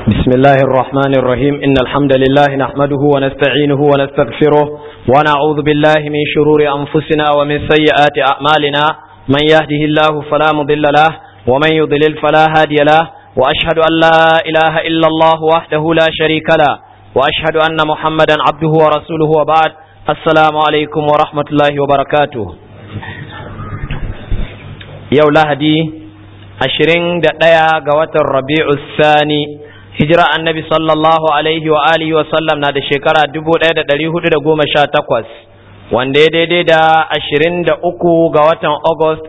بسم الله الرحمن الرحيم إن الحمد لله نحمده ونستعينه ونستغفره ونعوذ بالله من شرور أنفسنا ومن سيئات أعمالنا من يهده الله فلا مضل له ومن يضلل فلا هادي له وأشهد أن لا إله إلا الله وحده لا شريك له وأشهد أن محمدا عبده ورسوله وبعد السلام عليكم ورحمة الله وبركاته يوم لهدي ashirin da ɗaya ga watan rabi'u sani hijira annabi sallallahu alaihi wa alihi wa sallam na da shekara dubu ɗaya da ɗari hudu da goma sha takwas wanda ya daidai da ashirin da uku ga watan august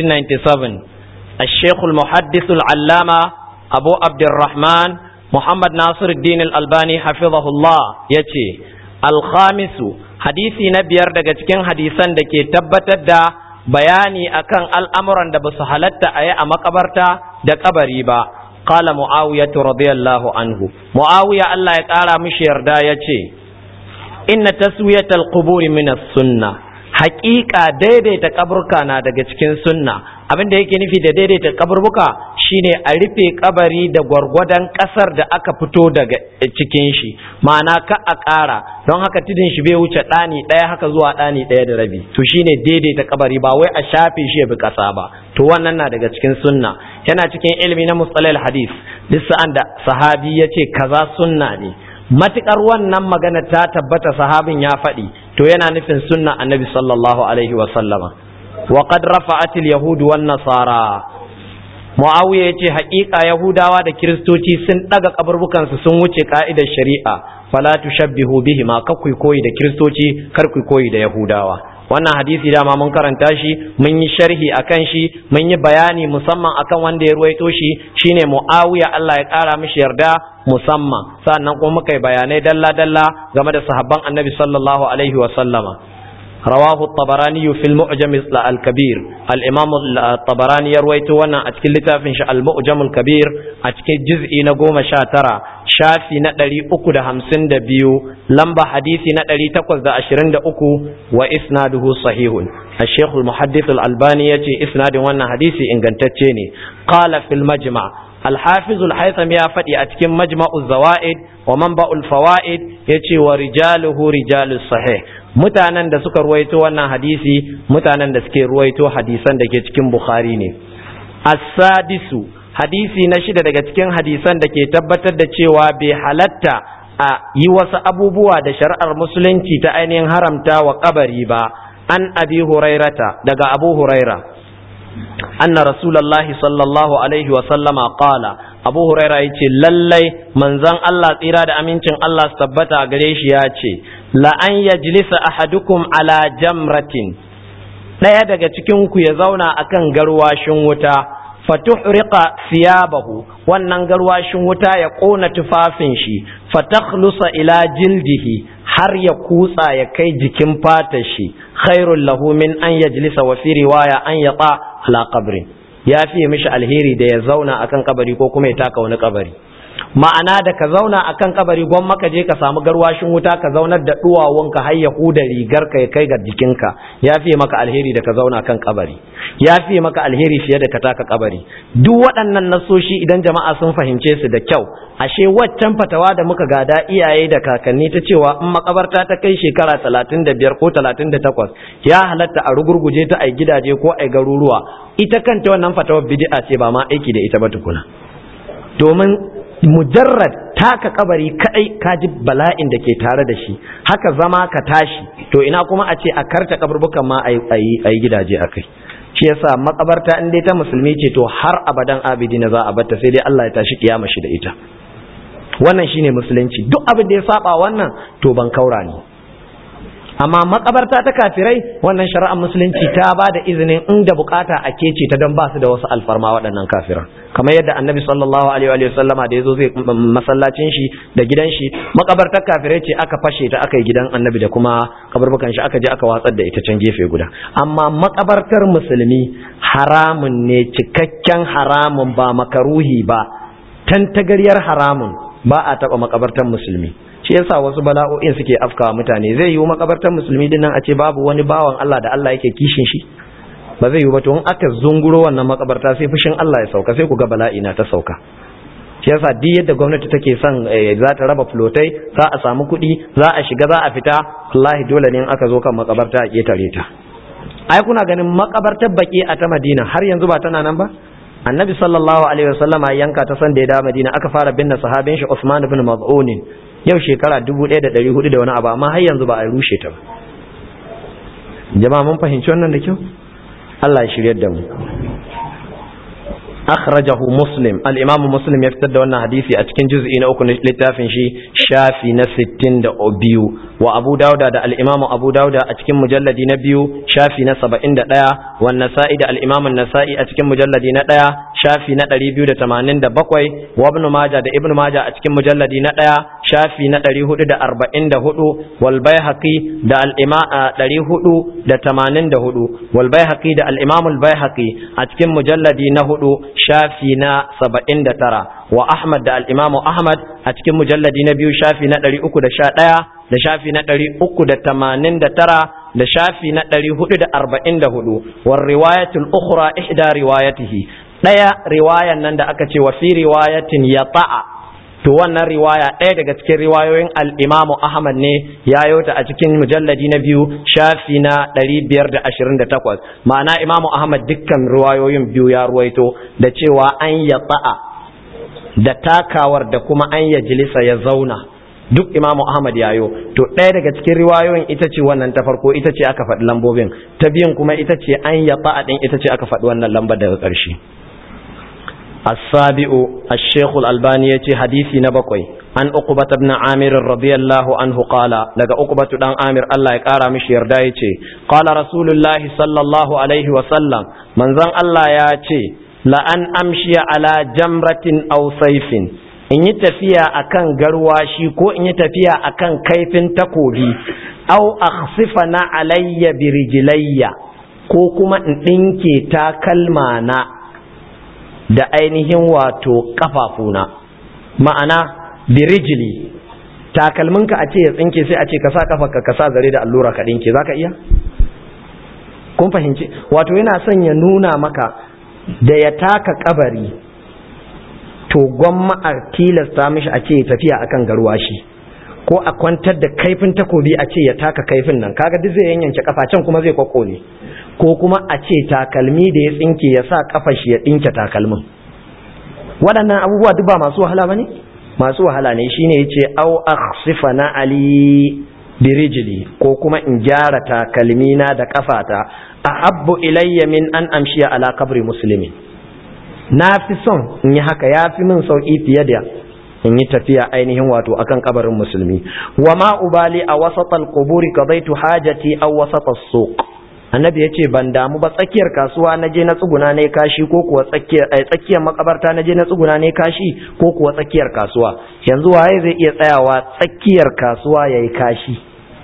1997 الشيخ المحدث العلامة أبو عبد الرحمن محمد ناصر الدين الألباني حفظه الله يتي الخامس حديثي نبيار daga cikin hadisan da ke tabbatar da bayani akan al'amuran da ba su halatta a yi a makabarta da kabari ba, kala Mu'awiya radiyallahu anhu. Mu'awiya Allah ya ƙara mishi yarda ya ce, Inna taswiyatal quburi minas sunna, haƙiƙa daidaita kaburka na daga cikin sunna, abin da yake nufi da daidaita kaburbuka shine a rufe kabari da gwargwadon ƙasar da aka fito daga cikin shi, ma'ana ka a ƙara, don haka tudun shi bai wuce ɗani ɗaya haka zuwa ɗani ɗaya da rabi to shine daidaita kabari ba wai a shafe shi ya bi ƙasa ba to wannan na daga cikin sunna yana cikin ilimi na mustalil hadis duk sa'an da sahabi ya ce kaza sunna ne matukar wannan magana ta tabbata sahabin ya faɗi to yana nufin sunna annabi sallallahu alaihi wa sallama wa qad rafa'at al yahud wan nasara muawiya yace haƙiƙa yahudawa da kiristoci sun daga kaburbukansu sun wuce ka'idar shari'a fala tushabbihu bihi ma kakkui koyi da kiristoci kar ku koyi da yahudawa wannan hadisi dama mun karanta shi mun yi sharhi akan shi mun yi bayani musamman akan wanda ya ruwaito shi shine muawiya Allah ya kara mishi yarda musamman sannan kuma muka yi bayanai dalla dalla game da sahabban annabi sallallahu alaihi wa sallama رواه الطبراني في المعجم الكبير الإمام الطبراني يروي وانا أتكل لتافن المعجم الكبير أتكل جزء نقوم شاترا شافي نقلي أكو ده همسن ده بيو لمبا حديثي نقلي تقوز ده أشرين ده أكو وإسناده صحيح الشيخ المحدث الألباني يتي إسناد وانا حديثي إن قال في المجمع الحافظ الحيثم يا فتي أتكم مجمع الزوائد ومنبع الفوائد يتي ورجاله رجال الصحيح mutanen da suka ruwaito wannan hadisi mutanen da suke ruwaito hadisan da ke cikin bukhari ne as-sadisu hadisi na shida daga cikin hadisan da ke tabbatar da cewa bai halatta a yi wasu abubuwa da shari'ar musulunci ta ainihin haramta wa kabari ba an abi hurairata daga abu huraira anna rasulallahi sallallahu alaihi wa sallama qala abu huraira yace lallai manzon Allah tsira da amincin Allah su tabbata gare shi ya ce la an yajlisa ahadukum ala jamratin daya daga cikin ku ya zauna akan garwashin wuta fatuhriqa siyabahu wannan garwashin wuta ya kona tufafin shi fatakhlusa ila jildihi har ya kutsa ya kai jikin fatar shi khairul lahu min an yajlisa wa fi riwaya an yata ala qabrin ya fiye mishi alheri da ya zauna akan kabari ko kuma ya taka wani kabari ma'ana da ka zauna akan kabari gwan maka je ka samu garwashin wuta ka zaunar da duwawunka har ya huda rigar ka ya kai ga jikinka ya fiye maka alheri da ka zauna kan kabari ya fiye maka alheri fiye da ka taka kabari duk waɗannan nasoshi idan jama'a sun fahimce su da kyau ashe waccan fatawa da muka gada iyaye da kakanni ta cewa in makabarta ta kai shekara talatin da biyar ko talatin da takwas ya halatta a rugurguje ta a gidaje ko a garuruwa ita kanta wannan fatawar bid'a ce ba ma aiki da ita ba tukuna domin mujarrad taka kabari kadai kaji bala'in da ke tare da shi haka zama ka tashi to ina kuma a ce a karta kaburbukan ma a yi gidaje a kai shi yasa makabarta in dai ta musulmi ce to har abadan abidi na za a batta sai dai Allah ya tashi kiyama shi da ita wannan shine musulunci duk abin da ya saba wannan to ban kaura ne amma makabarta ta kafirai wannan shari'ar musulunci ta ba da izinin inda bukata a kece ta don ba su da wasu alfarma waɗannan kafiran kamar yadda annabi sallallahu alaihi wa sallama da yazo zai masallacin shi da gidan shi makabartar kafirai ce aka fashe ta aka yi gidan annabi da kuma kabarbukan shi aka je aka watsar da ita can gefe guda amma makabartar musulmi haramun ne cikakken haramun ba makaruhi ba tantagaryar haramun ba a taba makabartar musulmi shi yasa wasu bala'o'in suke afkawa mutane zai yiwu makabartar musulmi din nan a ce babu wani bawan Allah da Allah yake kishin shi ba zai yiwu ba to in aka zunguro wannan makabarta sai fushin Allah ya sauka sai ku ga bala'i na ta sauka shi yasa duk yadda gwamnati take son za ta raba flotai za a samu kuɗi za a shiga za a fita wallahi dole ne in aka zo kan makabarta a ketare ta ai kuna ganin makabartar baki a ta Madina har yanzu ba tana nan ba annabi sallallahu alaihi wasallama yanka ta san da ya da Madina aka fara binne sahabin shi Usman ibn Maz'un yau shekara 1400 da wani abu amma har yanzu ba a rushe ta ba jama'a mun fahimci wannan da kyau Allah ya shiryar da mu akhrajahu muslim al-imam muslim ya fitar da wannan hadisi a cikin juz'i na uku na littafin shi shafi na 62 wa abu dauda da al-imam abu dauda a cikin mujalladi na biyu shafi na 71 wa nasa'i da al-imam an-nasa'i a cikin mujalladi na 1 shafi na 287 wa ibn majah da ibn majah a cikin mujalladi na 1 shafi na 444 wal baihaqi da al-imam 484 wal baihaqi da al-imam al-baihaqi a cikin mujalladi na 4 shafi na saba'in da tara wa Ahmad da al'imamu Ahmad a cikin mujalladi na biyu shafi na ɗari uku da sha ɗaya da shafi na ɗari uku da tamanin da tara da shafi na ɗari hudu da arba'in da hudu wa riwayatul ukhra ihda riwayatihi ɗaya riwayan nan da aka ce wa fi riwayatin ya ta'a to wannan riwaya ɗaya daga cikin riwayoyin al'imamu Ahmad ne ya yota a cikin mujalladi na biyu shafi na ɗari biyar da ashirin da takwas ma'ana imamu Ahmad dukkan riwayoyin biyu ya ruwaito da cewa an ya ta'a da takawar da kuma an ya jilisa ya zauna duk imamu Ahmad yayo to ɗaya daga cikin riwayoyin ita ce wannan ta farko ita ce aka faɗi lambobin ta biyun kuma ita ce an ya ta'a ɗin ita ce aka faɗi wannan lambar daga ƙarshe السابع الشيخ الألباني يتي حديثي نبقوي عن أقبة بن عامر رضي الله عنه قال لقى أقبة بن عامر الله يقارى مش يردايتي قال رسول الله صلى الله عليه وسلم من ذن الله ياتي لأن أمشي على جمرة أو سيف in yi tafiya akan garwashi ko in yi tafiya akan kaifin takobi au akhsifa na alayya birijlayya ko kuma in ɗinke takalma na da ainihin wato kafafuna ma'ana birijili takalminka a ce ya tsinke sai a ce ka sa kafarka ka sa zare da allura ka dinke zaka iya kun fahimci wato yana son ya nuna maka da ya taka kabari to gwamma a tilasta mishi a ce ya tafiya akan garwashi ko a kwantar da kaifin takobi a ce ya taka kaifin nan kaga duk zai yanyanke kafa can kuma zai kwakkole ko kuma a ce takalmi da ya tsinke ya sa kafa shi ya ɗinke takalmin waɗannan abubuwa duk ba masu wahala ba ne masu wahala ne shine ya ce au akhsifa na ali birijili ko kuma in gyara takalmi na da kafata ahabbu ilayya min an amshiya ala kabri muslimin na fi son in yi haka ya fi min sauki fiye da in yi tafiya ainihin wato akan kabarin musulmi wa ma ubali a wasatal quburi qadaitu hajati aw wasatas suq annabi ya ce ban damu ba tsakiyar kasuwa na je na tsuguna ne kashi ko kuwa tsakiyar tsakiyar makabarta na je na tsuguna ne kashi ko kuwa tsakiyar kasuwa yanzu waye zai iya tsayawa tsakiyar kasuwa yayi kashi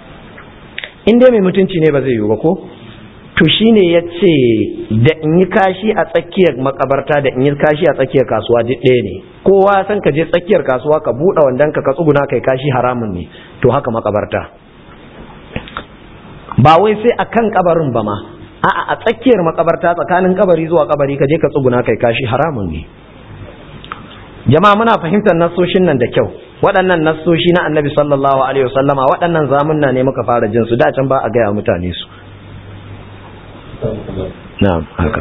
in dai mai mutunci ne ba zai yiwu ba ko to shine ya ce da in yi kashi a tsakiyar makabarta da in yi kashi a tsakiyar kasuwa duk ɗaya ne kowa san ka je tsakiyar kasuwa ka buɗe wandon ka ka tsuguna kai kashi haramun ne to haka makabarta ba wai sai a kan kabarin ba ma a'a a tsakiyar makabarta tsakanin kabari zuwa kabari ka je ka tsuguna kai kashi haramun ne jama'a muna fahimtar nassoshin nan da kyau waɗannan nassoshi na annabi sallallahu alaihi wasallama waɗannan zamunna ne muka fara jin su da can ba a gaya mutane su na'am haka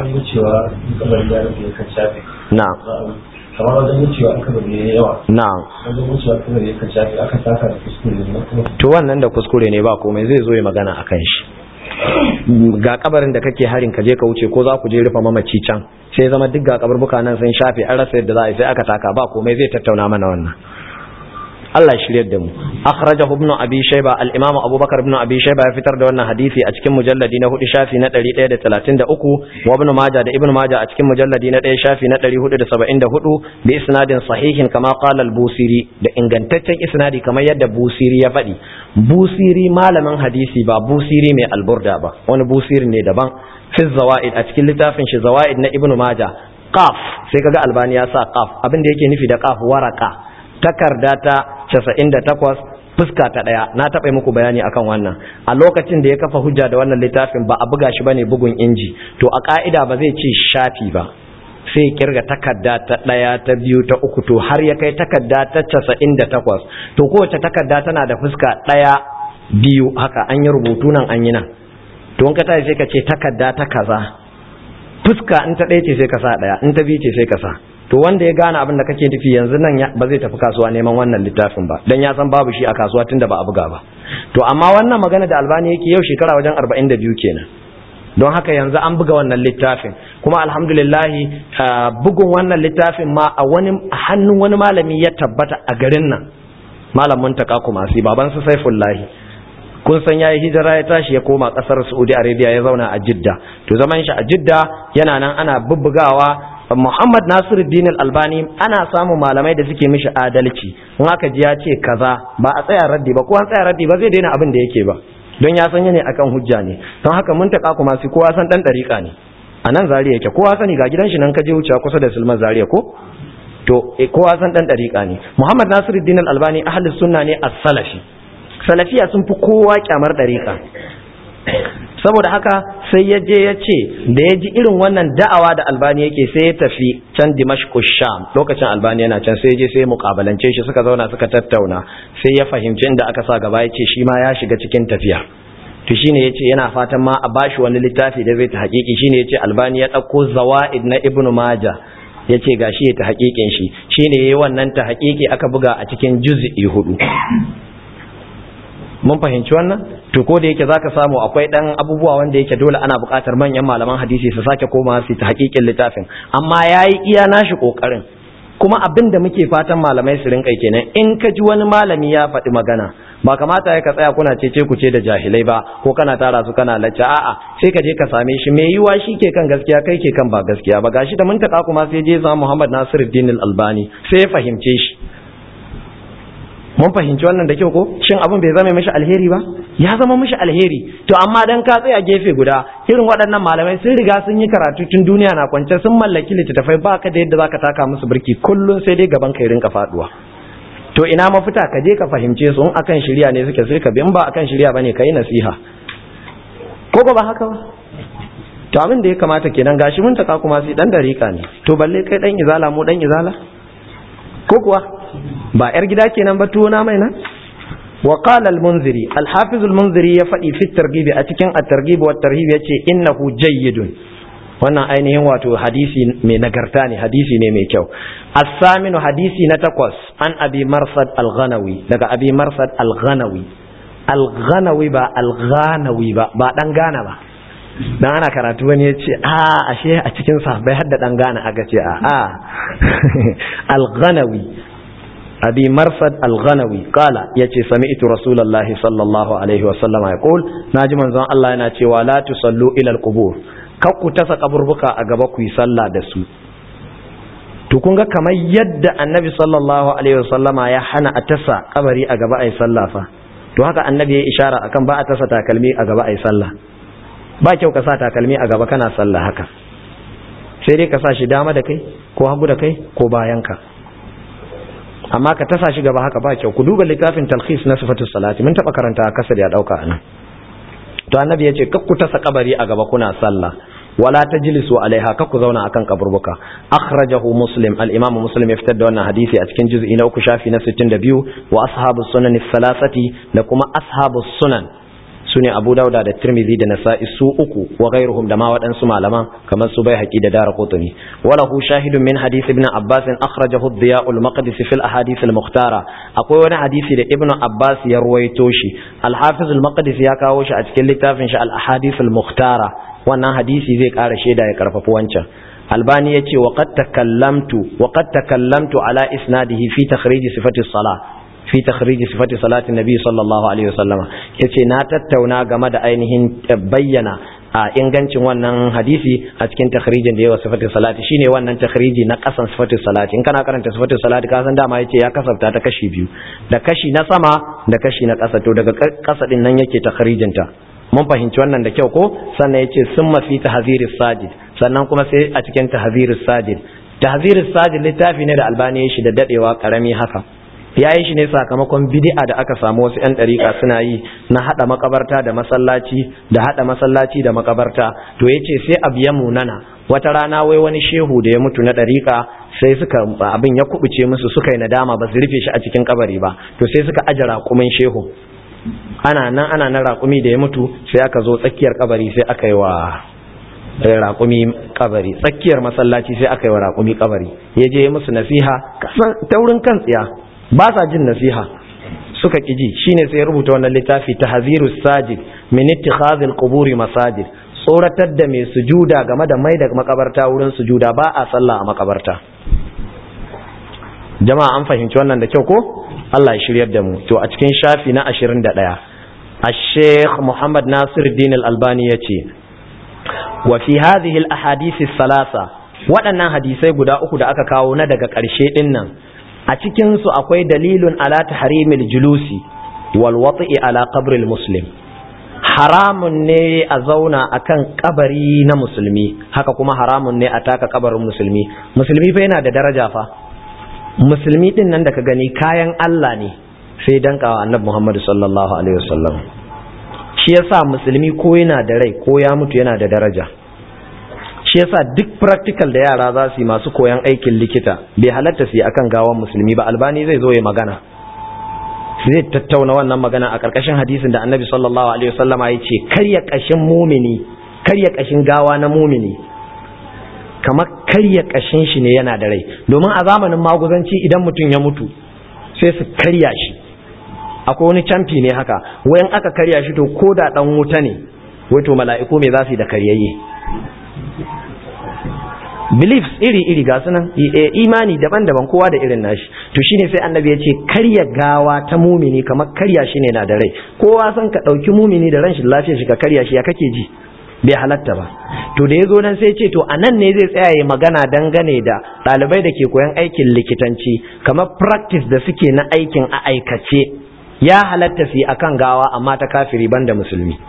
na'am kamar wajen wucewa aka bari ya yawa na'am wajen wucewa aka bari yakan shafi aka saka da kuskure ne kuma to wannan da kuskure ne ba komai zai zo ya magana akan shi ga kabarin da kake harin ka je ka wuce ko za ku je rufe mamaci can sai zama duk ga kaburbuka nan sun shafe an rasa yadda za a yi sai aka taka ba komai zai tattauna mana wannan Allah ya shiryar da mu akhrajahu ibn abi shayba al-imam abubakar ibn abi shayba ya fitar da wannan hadisi a cikin mujalladi na 4 shafi na 133 wa ibn majah da ibn majah a cikin mujalladi na 1 shafi na 474 bi isnadin sahihin kama qala al-busiri da ingantaccen isnadi kamar yadda busiri ya faɗi busiri malamin hadisi ba busiri mai alburda ba wani busiri ne daban fi zawaid a cikin littafin shi zawaid na ibn majah qaf sai kaga albani ya sa qaf abin da yake nufi da qaf waraka takarda ta 98 fuska ta daya na taɓa muku bayani akan wannan a lokacin da ya kafa hujja da wannan littafin ba a buga shi bane bugun inji to a ka'ida ba zai ce shafi ba sai ya kirga takarda ta ɗaya ta biyu ta uku to har ya kai takarda ta casa'in da takwas to kowace takarda tana da fuska ɗaya biyu haka an yi rubutu nan an yi nan to in ka tashi sai ka ce takarda ta kaza fuska in ta ɗaya ce sai ka sa ɗaya in ta biyu ce sai ka sa to wanda ya gane abin da kake nufi yanzu nan ba zai tafi kasuwa neman wannan littafin ba dan ya san babu shi a kasuwa tunda ba a buga ba to amma wannan magana da albani yake yau shekara wajen 42 kenan don haka yanzu an buga wannan littafin kuma alhamdulillahi bugun wannan littafin ma a wani hannun wani malami ya tabbata a garin nan malamin taka kuma sai baban su saifullahi kun san yayi hijira ya tashi ya koma kasar Saudi Arabia ya zauna a Jidda to zaman shi a Jidda yana nan ana bubbugawa Muhammad Nasiruddin Al-Albani ana samun malamai da suke mishi adalci in aka ji ya ce kaza ba a tsaya raddi ba ko an tsaya raddi ba zai daina abin da yake ba don ya san ne akan hujja ne don haka mun taka kuma sai kowa san dan dariƙa ne a nan zariya yake kowa sani ga gidan shi nan ka je wuce kusa da Sulman Zariya ko to kowa san dan dariƙa ne Muhammad Nasiruddin Al-Albani ahlus sunna ne as-salafi salafiya sun fi kowa kyamar dariƙa saboda haka sai ya je ya ce da ya ji irin wannan da'awa da albani yake sai ya tafi can dimashku sham lokacin albani yana can sai ya je sai ya mukabalance shi suka zauna suka tattauna sai ya fahimci inda aka sa gaba ya ce shi ma ya shiga cikin tafiya to shine yace yana fatan ma a bashi wani littafi da zai ta hakiki shine yace albani ya dauko zawaid na ibnu majah yace gashi ya ta hakikin shi shine yayi wannan ta hakiki aka buga a cikin juz'i hudu mun fahimci wannan to ko da yake zaka samu akwai dan abubuwa wanda yake dole ana buƙatar manyan malaman hadisi su sake koma su ta hakikin littafin amma yayi iya nashi kokarin kuma abin da muke fatan malamai su rinka kenan in ka ji wani malami ya faɗi magana ba kamata ya ka tsaya kuna cece ku ce da jahilai ba ko kana tara su kana lacce a'a sai ka je ka same shi mai yiwa shi ke kan gaskiya kai ke kan ba gaskiya ba gashi da mun taka kuma sai je sa Muhammad Nasiruddin Al-Albani sai ya fahimce shi mun fahimci wannan da kyau ko shin abin bai zama mishi alheri ba ya zama mishi alheri to amma dan ka tsaya gefe guda irin waɗannan malamai sun riga sun yi karatu tun duniya na kwance sun mallaki littattafai baka da yadda zaka taka musu birki kullun sai dai gaban kai rinka faduwa to ina mafita ka je ka fahimce su in akan shirya ne suke sai ka bi in ba akan shirya bane kai nasiha ko ba haka ba to abin da ya kamata kenan gashi mun taka kuma sai dan dariƙa ne to balle kai dan izala mu dan izala ko kuwa ba yar gida kenan ba tuwo na mai nan wa qala al-munziri al-hafiz al-munziri ya faɗi fi targhib a cikin at-targhib wa at-tarhib yace innahu jayyidun wannan ainihin wato hadisi mai nagarta ne hadisi ne mai kyau as-saminu hadisi na takwas an abi marsad al-ghanawi daga abi marsad al-ghanawi al-ghanawi ba al-ghanawi ba ba dan gana ba dan ana karatu wani ya ce a ashe a cikin sahabbai har da dan gana aka ce a a al-ghanawi abi marsad al-ghanawi kala yace sami'tu rasulullahi sallallahu alaihi wa sallam yaqul naji manzon Allah yana cewa la tusallu ila al-qubur kar ku tasa kaburbuka a gaba ku yi sallah da su to kun ga kamar yadda annabi sallallahu alaihi wa sallama ya hana a tasa kabari a gaba ai sallah fa to haka annabi ya ishara akan ba a tasa takalmi a gaba ai sallah ba kyau ka sa takalmi a gaba kana sallah haka sai dai ka sa shi dama da kai ko hagu da kai ko bayan ka amma ka tasa shi gaba haka ba kyau ku duba littafin talhis na sifatus salati mun taba karanta kasar ya dauka anan to annabi ya ce kak ku tasa kabari a gaba kuna sallah wala tajlisu alaiha kak ku zauna akan kaburbuka akhrajahu muslim al-imam muslim ya fitar da wannan hadisi a cikin juz'i na uku shafi na 62 wa ashabus sunan thalathati da kuma ashabus sunan sune Abu Dauda da Tirmidhi da Nasa'i su uku wa ghairuhum da ma waɗansu malaman kamar su Baihaqi da Daraqutni wala hu shahidun min hadith ibn Abbas akhrajahu ad-Diya' al-Maqdisi fi al-ahadith al-mukhtara akwai wani hadisi da Ibn Abbas ya ruwaito shi al-Hafiz al-Maqdisi ya kawo shi a cikin littafin shi al-ahadith al-mukhtara wannan hadisi zai ƙara shaida ya karfafi wancan albani ya ce wa qad takallamtu wa qad takallamtu ala isnadihi fi takhrij sifati salah fi takhrij sifati salati nabi sallallahu alaihi wasallama yace na tattauna game da ainihin bayyana a ingancin wannan hadisi a cikin takhrijin da yawa sifati salati shine wannan takhriji na kasan sifati salati in kana karanta sifati salati ka san dama yace ya kasafta ta kashi biyu da kashi na sama da kashi na kasa to daga kasa din nan yake takhrijin ta mun fahimci wannan da kyau ko sannan yace summa fi tahziris sajid sannan kuma sai a cikin tahziris sajid tahziris sajid littafi ne da albani ya shi da dadewa karami haka ya yi shi ne sakamakon bid'a da aka samu wasu 'yan ɗariƙa suna yi na haɗa makabarta da masallaci da haɗa masallaci da makabarta to ya ce sai abu ya munana wata rana wai wani shehu da ya mutu na ɗariƙa sai suka abin ya kubuce musu suka yi nadama ba su rufe shi a cikin kabari ba to sai suka aje raƙumin shehu ana nan ana nan raƙumi da ya mutu sai aka zo tsakiyar kabari sai aka yi wa raƙumi kabari tsakiyar masallaci sai aka yi wa raƙumi kabari ya je musu nasiha taurin kan tsiya ba sa jin nasiha suka ƙiji shine sai ya rubuta wannan littafi tahzirus sajid min ittikhazil quburi masajid tsoratar da mai sujuda game da mai da makabarta wurin sujuda ba a sallah a makabarta jama'a an fahimci wannan da kyau ko Allah ya shiryar da mu to a cikin shafi na 21 الشيخ محمد ناصر الدين الألباني يتي وفي هذه الأحاديث الثلاثة waɗannan hadisai guda uku da aka kawo na daga ƙarshe ɗin nan a cikinsu akwai dalilun ala tahrimil julusi wal wati'i ala qabril muslim haramun ne a zauna akan kabari na musulmi haka kuma haramun ne a taka kabarin musulmi musulmi fa yana da daraja fa musulmi din nan da ka gani kayan Allah ne sai dankawa annabi Muhammad sallallahu alaihi wasallam shi yasa musulmi ko yana da rai ko ya mutu yana da daraja shi yasa duk practical da yara za su yi masu koyan aikin likita bai halatta su yi akan gawan musulmi ba albani zai zo ya magana zai tattauna wannan magana a ƙarƙashin hadisin da annabi sallallahu alaihi wasallama ya ce karya ƙashin mumini karya ƙashin gawa na mumini kamar karya ƙashin shi ne yana da rai domin a zamanin maguzanci idan mutum ya mutu sai su karya shi akwai wani camfi ne haka wayan aka karya shi to ko da ɗan wuta ne wato mala'iku me za su yi da karyayye beliefs iri-iri ga sunan imani daban-daban kowa da irin nashi to shine sai annabi ya ce karya gawa ta mumini kamar karya shi ne na da rai kowa san ka ɗauki mumini da ran shi lafiya shi ka karya shi ya kake ji bai halatta ba to da ya zo nan sai ce to a nan ne zai tsaya ya magana dangane da ɗalibai da ke koyan aikin likitanci kamar practice da suke na aikin a aikace ya halatta su yi akan gawa amma ta kafiri banda musulmi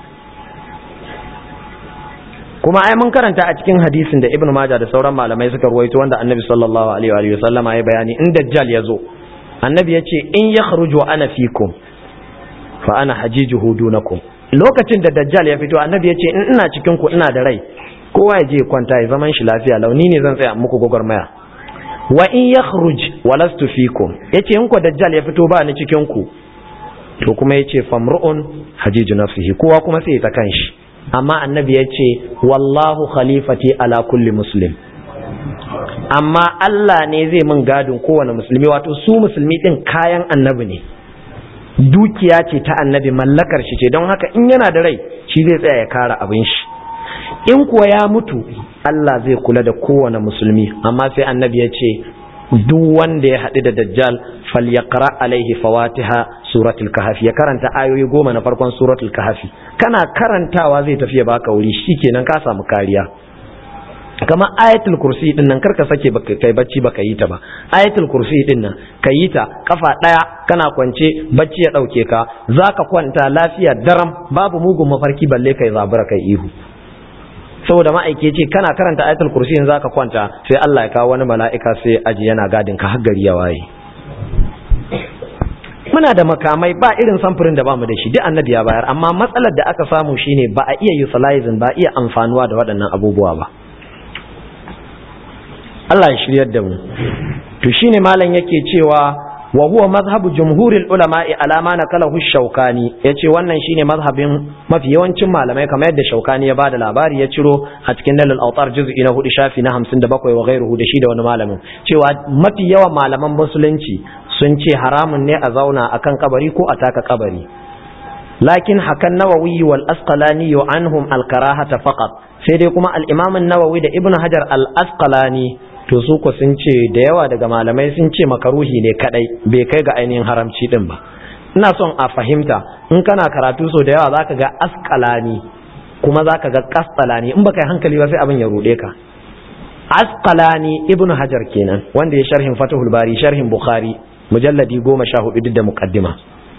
kuma ai mun karanta a cikin hadisin da Ibn Majah da sauran malamai suka ruwaito wanda Annabi sallallahu alaihi wa sallama ya bayani in dajjal ya zo Annabi ya ce in yakhruju ana fikum fa ana hajijuhu dunakum lokacin da dajjal ya fito Annabi ya ce in ina cikin ku ina da rai kowa ya je kwanta ya zaman shi lafiya launi ne zan tsaya muku gwagwarmaya wa in yakhruj walastu fikum yace in ku dajjal ya fito ba ni cikin ku to kuma yace famru'un hajiju nafsihi kowa kuma sai ya ta kanshi amma annabi ya ce wallahu khalifati ala kulli muslim amma Allah ne zai min gadin kowane musulmi wato su musulmi din kayan annabi ne dukiya ce ta annabi mallakar shi ce don haka in yana da rai shi zai tsaya ya kara abin shi in kuwa ya mutu Allah zai kula da kowane musulmi amma sai annabi ya ce duk wanda ya haɗu da dajjal falyaqra alaihi fawatiha suratul kahfi ya karanta ayoyi goma na farkon suratul kahfi kana karantawa zai tafi ya baka wuri shikenan ka samu kariya kama ayatul kursi din nan karka sake baka kai bacci baka yi ta ba ayatul kursi din nan ka yi ta kafa daya kana kwance bacci ya dauke ka zaka kwanta lafiya daram babu mugun mafarki balle kai zabura kai ihu saboda ma'aike ce kana karanta ayatul kursi in zaka kwanta sai Allah ya kawo wani mala'ika sai aji yana gadin ka har gari ya waye muna da makamai ba irin samfurin da bamu da shi duk annabi ya bayar amma matsalar da aka samu shine ba a iya utilizing ba iya amfanuwa da waɗannan abubuwa ba Allah ya shiryar da mu to shine malam yake cewa wa huwa mazhabu jumhuril ulama'i ala ma nakalahu shaukani yace wannan shine mazhabin mafi yawancin malamai kamar yadda shaukani ya bada labari ya ciro a cikin dalil autar juz'i na hudu shafi na 57 wa ghairuhu da shi da wani malamin cewa mafi yawan malaman musulunci sun ce haramun ne a zauna akan kabari ko a taka kabari lakin hakan nawawi wal asqalani anhum al karahata faqat sai dai kuma al imam an-nawawi da ibnu hajar al asqalani to su ko sun ce da yawa daga malamai sun ce makaruhi ne kadai bai kai ga ainihin haramci din ba ina son a fahimta in kana karatu so da yawa zaka ga asqalani kuma zaka ga qasqalani in baka yi hankali ba sai abin ya rude ka asqalani ibnu hajar kenan wanda ya sharhin fatahul bari sharhin bukhari mujalladi goma sha hudu duk da muqaddima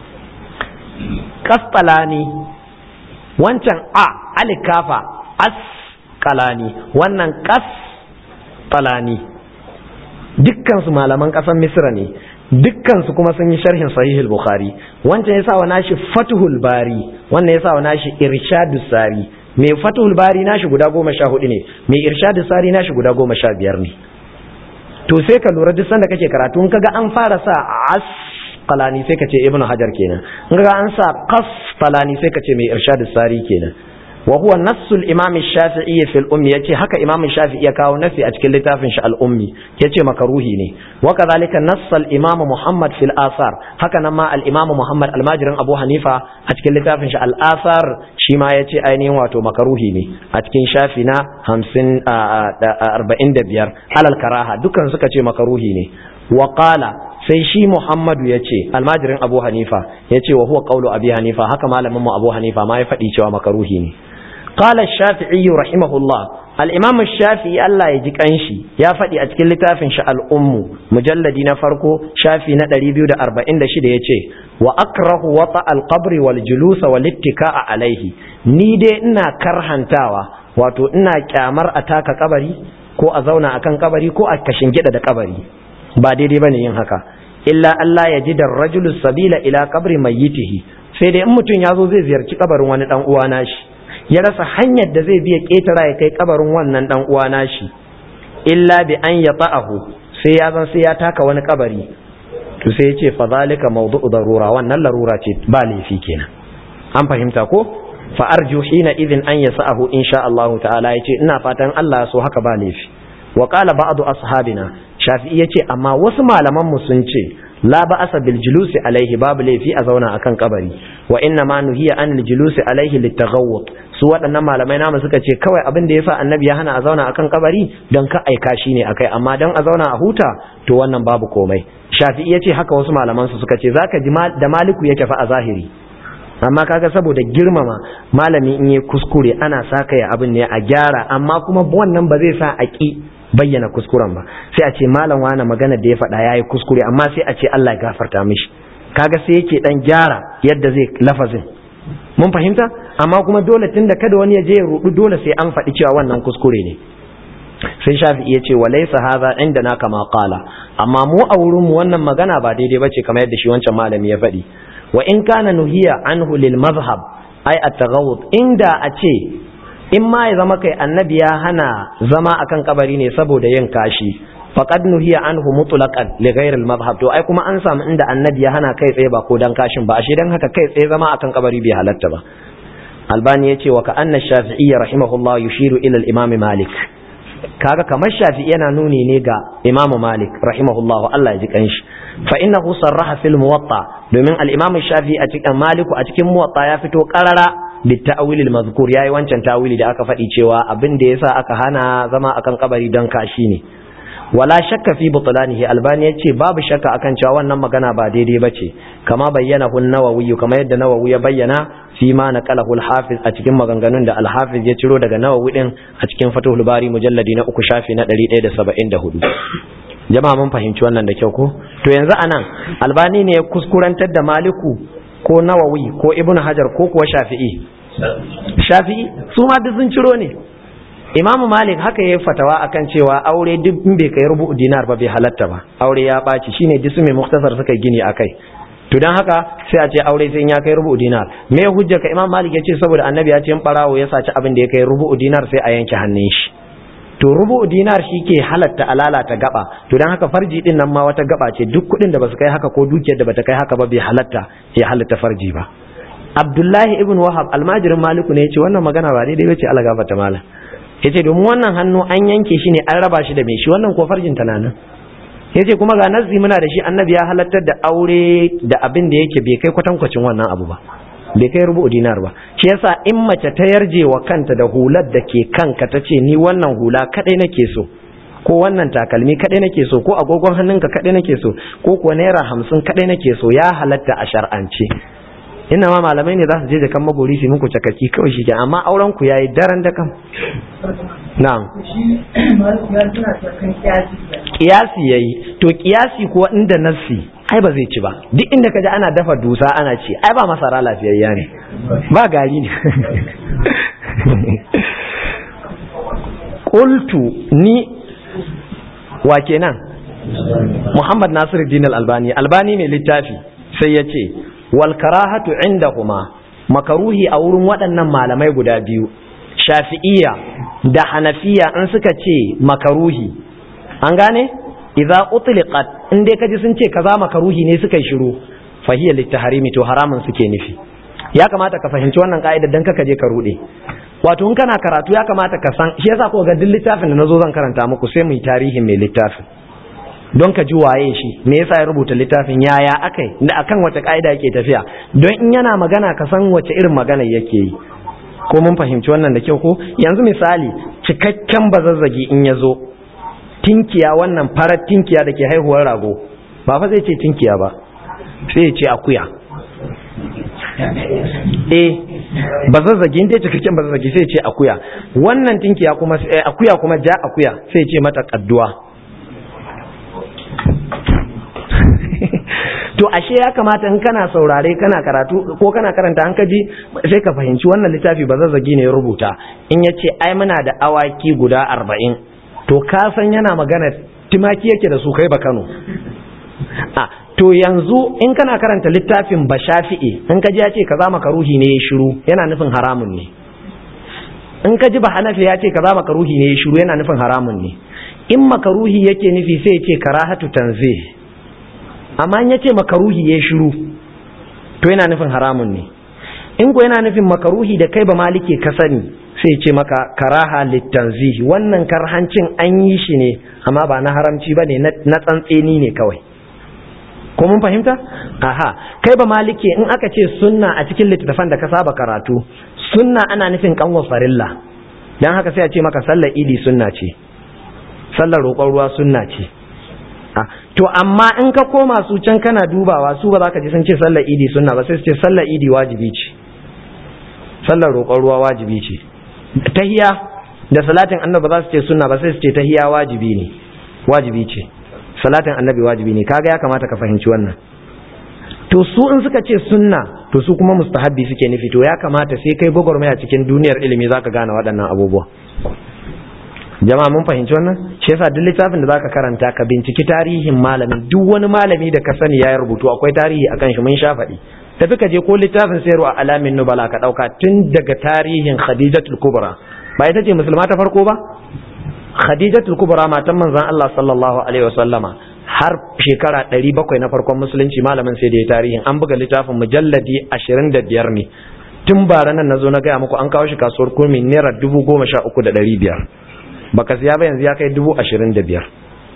qasqalani wancan a alikafa asqalani wannan qas talani dukkansu malaman ƙasar misra ne dukkansu kuma sun yi sharhin sahihul bukhari wancan ya sa wa nashi fatuhul bari wannan ya sa wa nashi irshadus sari mai fatuhul bari nashi guda goma sha hudu ne mai irshadus sari nashi guda goma sha biyar ne to sai ka lura duk sanda kake karatu in kaga an fara sa as qalani sai ka ce ibnu hajar kenan in kaga an sa qas qalani sai ka ce mai irshadus sari kenan wa huwa nassul imam shafi'i fil ummi yace haka imam shafi'i ya kawo nasi a cikin littafin shi al ummi yace makaruhi ne wa kadhalika nassal imam muhammad fil asar haka nan ma al imam muhammad al majrin abu hanifa a cikin littafin shi al asar shi ma yace ainihin wato makaruhi ne a cikin shafi na 50 45 alal karaha dukan suka ce makaruhi ne wa qala sai shi Muhammadu ya ce almajirin Abu Hanifa ya ce wa huwa qawlu Abi Hanifa haka malamin mu Abu Hanifa ma ya faɗi cewa makaruhi ne qala Shafi'i rahimahullah al-Imam Shafi'i Allah ya ji kanshi ya faɗi a cikin littafin shi al-Ummu mujalladi na farko shafi na 246 yace wa akrahu wata al-qabr wal julus wal ittika'a alaihi ni dai ina karhantawa wato ina kyamar a taka kabari ko a zauna akan kabari ko a kashin gida da kabari ba daidai bane yin haka illa Allah ya ji da rajulus sabila ila kabri mayyitihi sai dai in mutum ya zo zai ziyarci kabarin wani dan uwa nashi ya rasa hanyar da zai biya ketara ya kai kabarin wannan dan uwa nashi illa bi an yata'ahu sai ya zan sai ya taka wani kabari to sai ya ce fa zalika mawdu'u darura wannan larura ce ba laifi kenan an fahimta ko fa arju hina idin an yasa'ahu insha Allah ta'ala yace ina fatan Allah so haka ba laifi wa qala ba'du ashabina shafi'i ya ce amma wasu malamanmu sun ce la ba asa bil julusi alaihi babu laifi a zauna akan kabari wa inna ma nuhiya an julusi alaihi litaghawwut su waɗannan malamai namu suka ce kawai abin da yasa annabi ya hana a zauna akan kabari don ka aika shi ne akai amma don a zauna a huta to wannan babu komai shafi'i ya ce haka wasu malaman su suka ce zaka ji da maliku yake fa a zahiri amma kaga saboda girmama malami in yi kuskure ana saka ya abin ne a gyara amma kuma wannan ba zai sa a ki bayyana kuskuren ba sai a ce malam wani magana da ya faɗa ya yi kuskure amma sai a ce Allah ya gafarta mishi kaga sai yake dan gyara yadda zai lafazin mun fahimta amma kuma dole tunda kada wani ya je ya rudu dole sai an faɗi cewa wannan kuskure ne sai shafi iya ce walaysa hadha inda na kama qala amma mu a wurin mu wannan magana ba daidai bace kamar yadda shi wancan malami ya faɗi wa in kana nuhiya anhu lil mazhab ay at-taghawud inda a ce in ma ya zama kai annabi ya hana zama akan kabari ne saboda yin kashi faqad nuhiya anhu mutlaqan li ghayr al madhhab to ai kuma an samu inda annabi ya hana kai tsaye ba ko dan kashin ba ashe dan haka kai tsaye zama akan kabari bai halatta ba albani yace wa ka anna shafi'i rahimahullah yushiru ila al imam malik kaga kamar shafi'i yana nuni ne ga imamu malik rahimahullah Allah ya ji kanshi fa innahu sarraha fil muwatta domin al imam shafi'i a cikin maliku a cikin muwatta ya fito qarara bitta'awil al-mazkur yayi wancan tawili da aka faɗi cewa abin da yasa aka hana zama akan kabari don kashi ne wala shakka fi butlanihi albani yace babu shakka akan cewa wannan magana ba daidai bace kama bayyana hun nawawi kama yadda nawawi ya bayyana fi ma naqalahu al-hafiz a cikin maganganun da al-hafiz ya ciro daga nawawi din a cikin fathul bari mujalladi na uku shafi na 174 jama'a mun fahimci wannan da kyau ko to yanzu anan albani ne ya kuskurantar da maliku ko nawawi ko ibn hajar ko kuwa shafi'i shafi'i su ma duk sun ciro ne imamu malik haka ya fatawa akan cewa aure duk in bai kai rubu dinar ba bai halatta ba aure ya ɓaci shine disu mai muktasar suka gini akai to dan haka sai a ce aure sai ya kai rubu dinar me hujja ka imam malik ya ce saboda annabi ya ce in barawo ya saci abin da ya kai rubu dinar sai a yanke hannun shi to rubu dinar shi ke halatta alalata gaba to dan haka farji din nan ma wata gaba ce duk kuɗin da basu kai haka ko dukiyar da bata kai haka ba bai halatta ya halatta farji ba abdullahi ibn wahab almajirin maliku ne yace wannan magana ba daidai bace Allah gafarta malam yace domin wannan hannu an yanke shi ne an raba shi da mai shi wannan ko farjin ta nan yace kuma ga nazi muna da shi annabi ya halattar da aure da abin da yake bai kai kwatankwacin wannan abu ba bai kai rubu dinar ba shi yasa in mace ta yarje wa kanta da hular da ke kanka ta ce ni wannan hula kadai nake so ko wannan takalmi kadai nake so ko agogon hannunka kadai nake so ko kuwa naira hamsin kadai nake so ya halatta a shar'ance ina ma malamai ne za su je da kan magori su muku cakaki kawai shi amma auren ku yayi daren da kan na'am kiyasi yayi to kiyasi kuwa inda nassi ai ba zai ci ba duk inda kaji ana dafa dusa ana ci ai ba masara lafiyayya ne ba gari ne qultu ni wa kenan Muhammad Nasiruddin Al-Albani Albani mai littafi sai ya ce wal karahatu indahuma makaruhi a wurin waɗannan malamai guda biyu shafi'iyya da hanafiya in suka ce makaruhi an gane idza utliqat in dai kaji sun ce kaza makaruhi ne suka yi shiru fahiya littaharimi to haramun suke nufi ya kamata ka fahimci wannan ka'ida dan kaka je ka rude wato in kana karatu ya kamata ka san shi yasa ko ga duk littafin da nazo zan karanta muku sai mu yi tarihin mai littafin don ka ji waye shi me yasa ya rubuta littafin yaya akai da akan wace ka'ida yake tafiya don in yana magana ka san wace irin magana yake yi ko mun fahimci wannan da kyau ko yanzu misali cikakken bazazzagi in ya zo tinkiya wannan farar tinkiya da ke haihuwar rago ba fa zai ce tinkiya ba sai ya ce akuya eh bazazzagi inda cikakken bazazzagi sai ya ce akuya wannan tinkiya kuma akuya kuma ja akuya sai ya ce mata kadduwa to ashe ya kamata in kana saurare kana karatu ko kana karanta an kaji sai ka fahimci wannan littafi ba zazzagi ne ya rubuta in ya ce ai muna da awaki guda arba'in to ka san yana magana timaki yake da su kai ba kano a to yanzu in kana karanta littafin ba shafi'i in ka ji ya ce kaza makaruhi ne ya shiru yana nufin haramun ne in ka ji ba hanafi ya ce kaza makaruhi ne ya shiru yana nufin haramun ne in makaruhi yake nufi sai ya ce karahatu tanzih amma in ya ce makaruhi ya shiru to yana nufin haramun ne in ko yana nufin makaruhi da kai ba malike ka sani sai ce maka karaha littanzihi wannan karhancin an yi shi ne amma ba na haramci ba ne na tsantseni ne kawai ko mun fahimta aha kai ba malike in aka ce sunna a cikin littattafan da ka saba karatu sunna ana nufin kanwa farilla dan haka sai a ce maka sallar idi sunna ce sallar roƙon ruwa sunna ce to amma in ka koma su can kana dubawa su ba za ka ji sun ce sallar idi sunna ba sai su ce sallar idi wajibi ce sallar roƙon ruwa wajibi ce tahiya da salatin annabi ba za su ce sunna ba sai su ce tahiya wajibi ne wajibi ce salatin annabi wajibi ne kaga ya kamata ka fahimci wannan to su in suka ce sunna to su kuma mustahabbi suke nufi to ya kamata sai kai gwagwarmaya cikin duniyar ilimi zaka gane waɗannan abubuwa jama'a mun fahimci wannan shi yasa duk littafin da zaka karanta ka binciki tarihin malamin duk wani malami da ka sani ya rubutu akwai tarihi akan shi mun sha faɗi tafi ka je ko littafin sayarwa a alamin nubala ka ɗauka tun daga tarihin khadijatul kubra ba ita ce musulma ta farko ba khadijatul kubra matan manzon Allah sallallahu alaihi wasallama har shekara 700 na farkon musulunci malamin sai da ya tarihin an buga littafin mujalladi 25 ne tun bara nan nazo na gaya muku an kawo shi kasuwar kurmi naira dubu goma sha uku da ɗari biyar baka siya ba yanzu ya kai dubu ashirin da biyar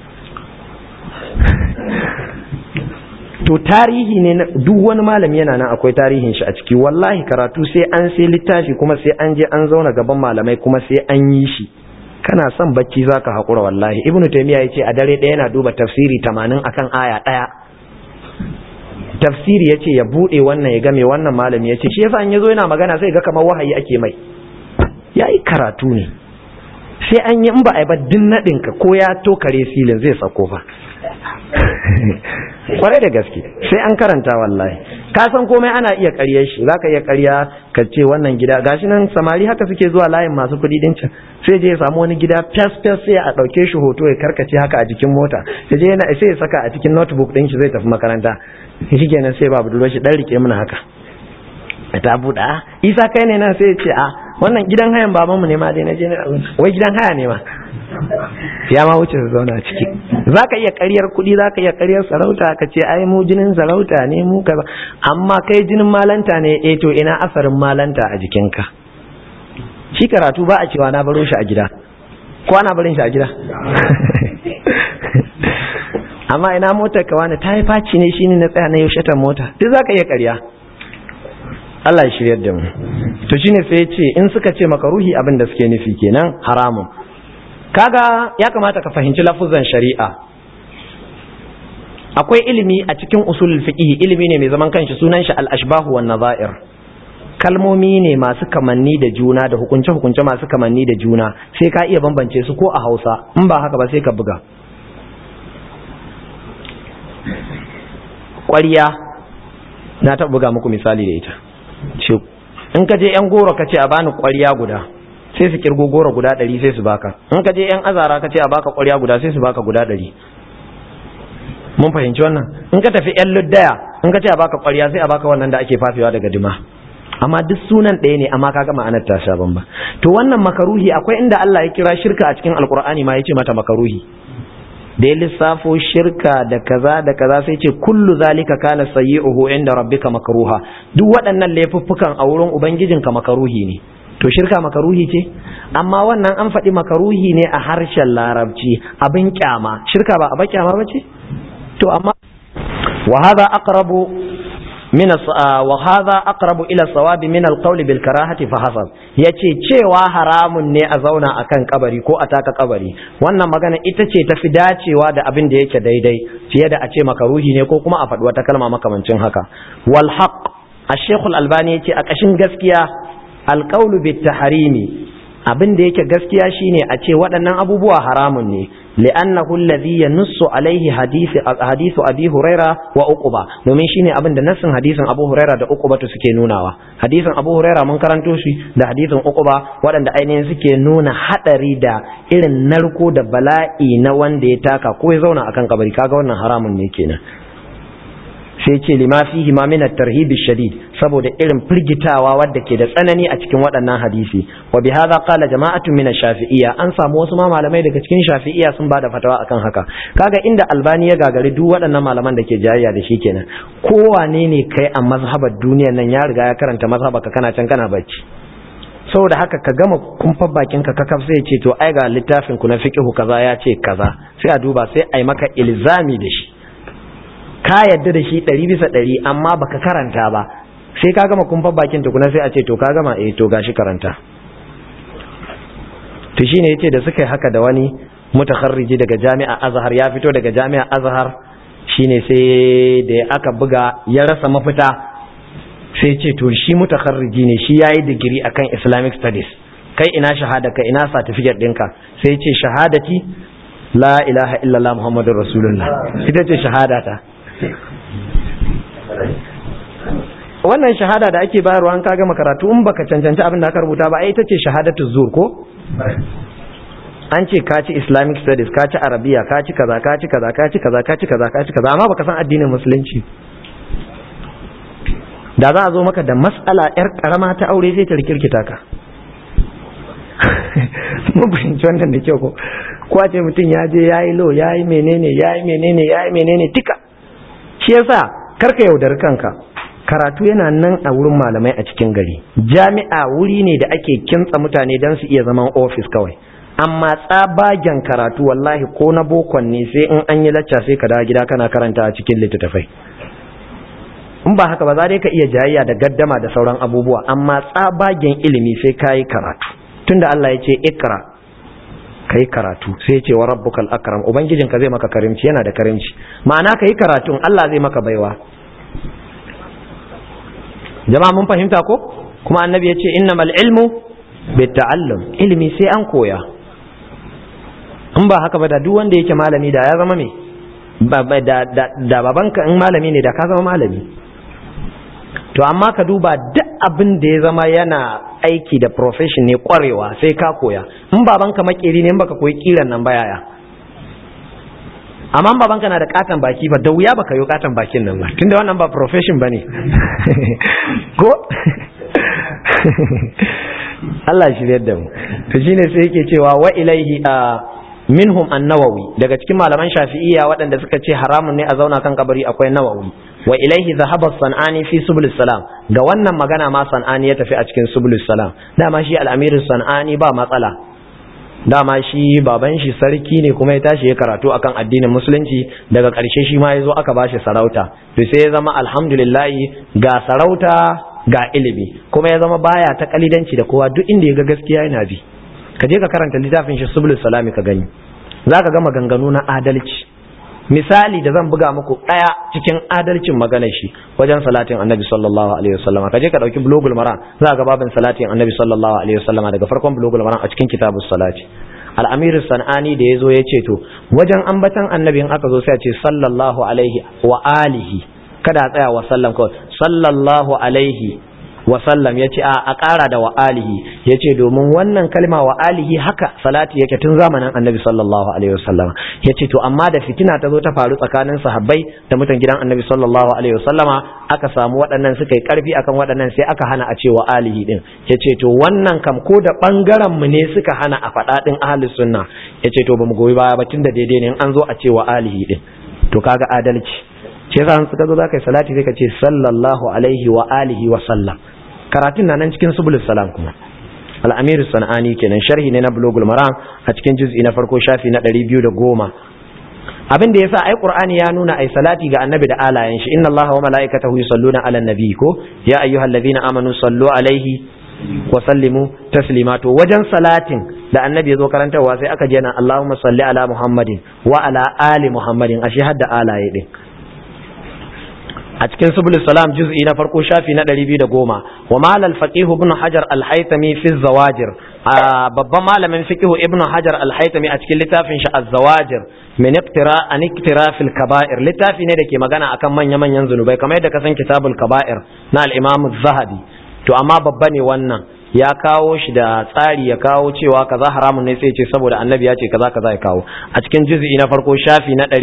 to tarihi ne na duk wani malami yana nan akwai tarihin shi a ciki wallahi karatu sai an sai littafi kuma sai an je an zauna gaban malamai kuma sai an yi shi kana son bacci zaka haƙura wallahi ibnu taymiya yace a dare ɗaya yana duba tafsiri tamanin akan aya ɗaya tafsiri yace ya bude wannan ya game wannan malami yace shi yasa an yazo yana magana sai ga kamar wahayi ake mai yayi karatu ne sai an yi in ba a yi ba din naɗin ka ko ya tokare silin zai sako fa kwarai da gaske sai an karanta wallahi ka san komai ana iya ƙaryar shi zaka iya ƙarya ka ce wannan gida gashi nan samari haka suke zuwa layin masu kuɗi din can sai je ya samu wani gida fes fes sai a ɗauke shi hoto ya karkace haka a jikin mota sai je yana sai ya saka a cikin notebook ɗin shi zai tafi makaranta shi kenan sai babu duro shi dan rike mana haka ta buɗa isa kai ne nan sai ya ce a wannan gidan hayan babanmu ne ma dai na je na wai gidan haya ne ma ya ma wuce su zauna ciki za ka iya karyar kuɗi za ka iya karyar sarauta ka ce ai mu jinin sarauta ne mu kaza amma kai jinin malanta ne eh to ina asarin malanta a jikinka shi karatu ba a cewa na baro shi a gida ko ana barin shi a gida amma ina motar ka wani ta yi faci ne shine na tsaya na yaushe ta mota duk za ka iya karya Allah ya shiryar da mu to shine sai ya ce in suka ce maka ruhi abin da suke nufi kenan haramun kaga ya kamata ka fahimci lafuzan shari'a akwai ilimi a cikin usulul fiqh ilimi ne mai zaman kanshi sunan shi al-ashbahu wan nazair kalmomi ne masu kamanni da juna da hukunce hukunce masu kamanni da juna sai ka iya bambance su ko a Hausa in ba haka ba sai ka buga ƙwariya na taɓa buga muku misali da ita ce in ka je yan goro ka ce a bani ƙwariya guda sai su kirgo goro guda ɗari sai su baka in ka je yan azara ka ce a baka ƙwariya guda sai su baka guda ɗari mun fahimci wannan in ka tafi yan luddaya in ka ce a baka ƙwarya sai a baka wannan da ake fafewa daga dima amma duk sunan ɗaya ne amma kaga ma'anar ta sha bamba to wannan makaruhi akwai inda Allah ya kira shirka a cikin alkur'ani ma ya ce mata makaruhi da ya lissafo shirka da kaza da kaza sai ce kullu zalika kana sayyi'uhu inda rabbika makruha duk waɗannan laifuffukan a wurin ubangijinka makaruhi ne to shirka makaruhi ce amma wannan an faɗi makaruhi ne a harshen larabci abin kyama shirka ba abin kyama ba ce to amma wa hadha aqrabu min wa hadha aqrabu ila sawabi min alqawl bil karahati fa hasab yace cewa haramun ne a zauna akan kabari ko a taka kabari wannan magana ita ce tafi dacewa da abin da yake daidai fiye da a ce makaruhi ne ko kuma a faɗi wata kalma makamancin haka wal haqq ash-shaykh al-albani yace a kashin gaskiya alqawlu bit tahrimi abin da yake gaskiya shine a ce waɗannan abubuwa haramun ne li'annahu alladhi yanussu alaihi hadisi hadisu abi huraira wa uquba domin shine abin da nassin hadisin abu huraira da uquba to suke nunawa hadisin abu huraira mun karanto shi da hadisin uquba waɗanda ainihin suke nuna hadari da irin narko da bala'i na wanda ya taka ko ya zauna akan kabari kaga wannan haramun ne kenan sai ce lima fihi ma min at-tarhib shadid saboda irin firgitawa wadda ke da tsanani a cikin waɗannan hadisi wa bi hadha qala jama'atu min ash-shafi'iyya an samu wasu ma malamai daga cikin shafi'iyya sun bada fatawa akan haka kaga inda albani ya gagari duk waɗannan malaman da ke jayayya da shi kenan kowane ne kai a mazhabar duniyar nan ya riga ya karanta mazhaba ka kana can kana bacci saboda haka ka gama kumfar bakin ka kakaf sai ce to ai ga littafin ku na fiqhu kaza ya ce kaza sai a duba sai ai maka ilzami da shi ka yadda da shi ɗari bisa ɗari amma baka karanta ba sai ka gama kumfar bakin tukuna sai a ce to ka gama eh to gashi karanta to shine yace da suka yi haka da wani mutakharriji daga jami'a azhar ya fito daga jami'a azhar shine sai da aka buga ya rasa mafita sai ce to shi mutakharriji ne shi yayi digiri akan islamic studies kai ina shahada ka ina certificate ɗinka sai ce shahadati la ilaha illallah muhammadur rasulullah ita ce shahadata wannan shahada da ake bayarwa an kaga makaratu in baka cancanci abin da aka rubuta ba ai ita ce shahadatu zur ko an ce ka ci islamic studies ka ci arabiya ka ci kaza ka ci kaza ka ci kaza ka ci kaza ka ci kaza amma baka san addinin musulunci da za a zo maka da mas'ala yar karama ta aure sai ta rikirkita ka mun fahimci wannan da kyau ko ko a ce mutum ya je ya yi lo ya yi menene ya yi menene ya yi menene duka shi yasa karka yaudari kanka karatu yana nan a wurin malamai a cikin gari jami'a wuri ne da ake kintsa mutane don su iya zaman ofis kawai amma tsabagen karatu wallahi ko na bokon ne sai in an yi lacca sai ka dawo gida kana karanta a cikin littattafai in ba haka ba za dai ka iya jayayya da gaddama da sauran abubuwa amma tsabagen ilimi sai ka yi karatu tunda Allah ya ce ikra ka yi karatu sai ce wa rabbukal akram ubangijinka zai maka karimci yana da karimci ma'ana ka yi karatun Allah zai maka baiwa jama'a mun fahimta ko kuma annabi ya ce innamal ilmu bitta'allum ilimi sai an koya in ba haka ba da duk wanda yake malami da ya zama me da babanka in malami ne da ka zama malami to amma ka duba duk abin da ya zama yana aiki da profession ne kwarewa sai ka koya in babanka makeri ne in baka koyi kiran nan bayaya amma babanka na da katon baki ba da wuya baka yi katon bakin nan ba tunda wannan ba profession bane ko Allah shi da mu to shine sai yake cewa wa ilaihi a minhum an-nawawi daga cikin malaman shafi'iyya waɗanda suka ce haramun ne a zauna kan kabari akwai nawawi wa ilaihi zahaba sanani fi subul salam ga wannan magana ma sanani ya tafi a cikin subul salam dama shi al-amir sanani ba matsala dama shi baban shi sarki ne kuma ya tashi ya karatu akan addinin musulunci daga ƙarshe shi ma ya zo aka bashi sarauta to sai ya zama alhamdulillah ga sarauta ga ilimi kuma ya zama baya ta kalidanci da kowa duk inda ya ga gaskiya yana bi ka je ka karanta littafin shi subul salami ka gani zaka ga maganganu na adalci misali da zan buga muku daya cikin adalcin maganar shi wajen salatin annabi sallallahu alaihi wasallama kaje ka dauki bulugul maram za ga babin salatin annabi sallallahu alaihi wasallama daga farkon bulugul maram a cikin kitabus salati al-amir sanani da yazo ya ce to wajen ambatan annabi in aka zo sai a ce sallallahu alaihi wa alihi kada a tsaya wa sallam kawai sallallahu alaihi wa sallam yace a a ƙara da wa alihi yace domin wannan kalma wa alihi haka salati yake tun zamanin annabi sallallahu alaihi wasallam yace to amma da fitina ta zo ta faru tsakanin sahabbai da mutan gidan annabi sallallahu alaihi wasallama aka samu waɗannan suka yi ƙarfi akan waɗannan sai aka hana a ce wa alihi din yace to wannan kam ko da bangaren mu ne suka hana a faɗa din ahlus sunna yace to bamu goyi baya ba tunda daidai ne in an zo a ce wa alihi din to kaga adalci ce yasa suka zo zaka yi salati sai ka ce sallallahu alaihi wa alihi wa sallam karatun na nan cikin subulus salam kuma al-amir sanani kenan sharhi ne na bulugul maram a cikin juz'i na farko shafi na 210 abin da yasa ai qur'ani ya nuna ai salati ga annabi da alayen shi inna allaha wa malaikatahu yusalluna ala nabi ko ya ayyuhallazina amanu sallu alaihi wa sallimu taslima to wajen salatin da annabi ya zo karantarwa sai aka je na Allahumma salli ala Muhammadin wa ala ali Muhammadin ashe hadda alaye din a cikin subul salam juz'i na farko shafi na 210 wa mal al faqih ibn hajar al haytami fi zawajir babban malamin fiqh ibn hajar al haytami a cikin littafin shi az zawajir min iqtira an iqtira fil kaba'ir littafi ne da ke magana akan manya manyan zunubai kamar yadda ka san kitabul kaba'ir na al imam az-zahabi to amma babba ne wannan ya kawo shi da tsari ya kawo cewa kaza haramun ne sai ce saboda annabi ya ce kaza kaza ya kawo a cikin juz'i na farko shafi na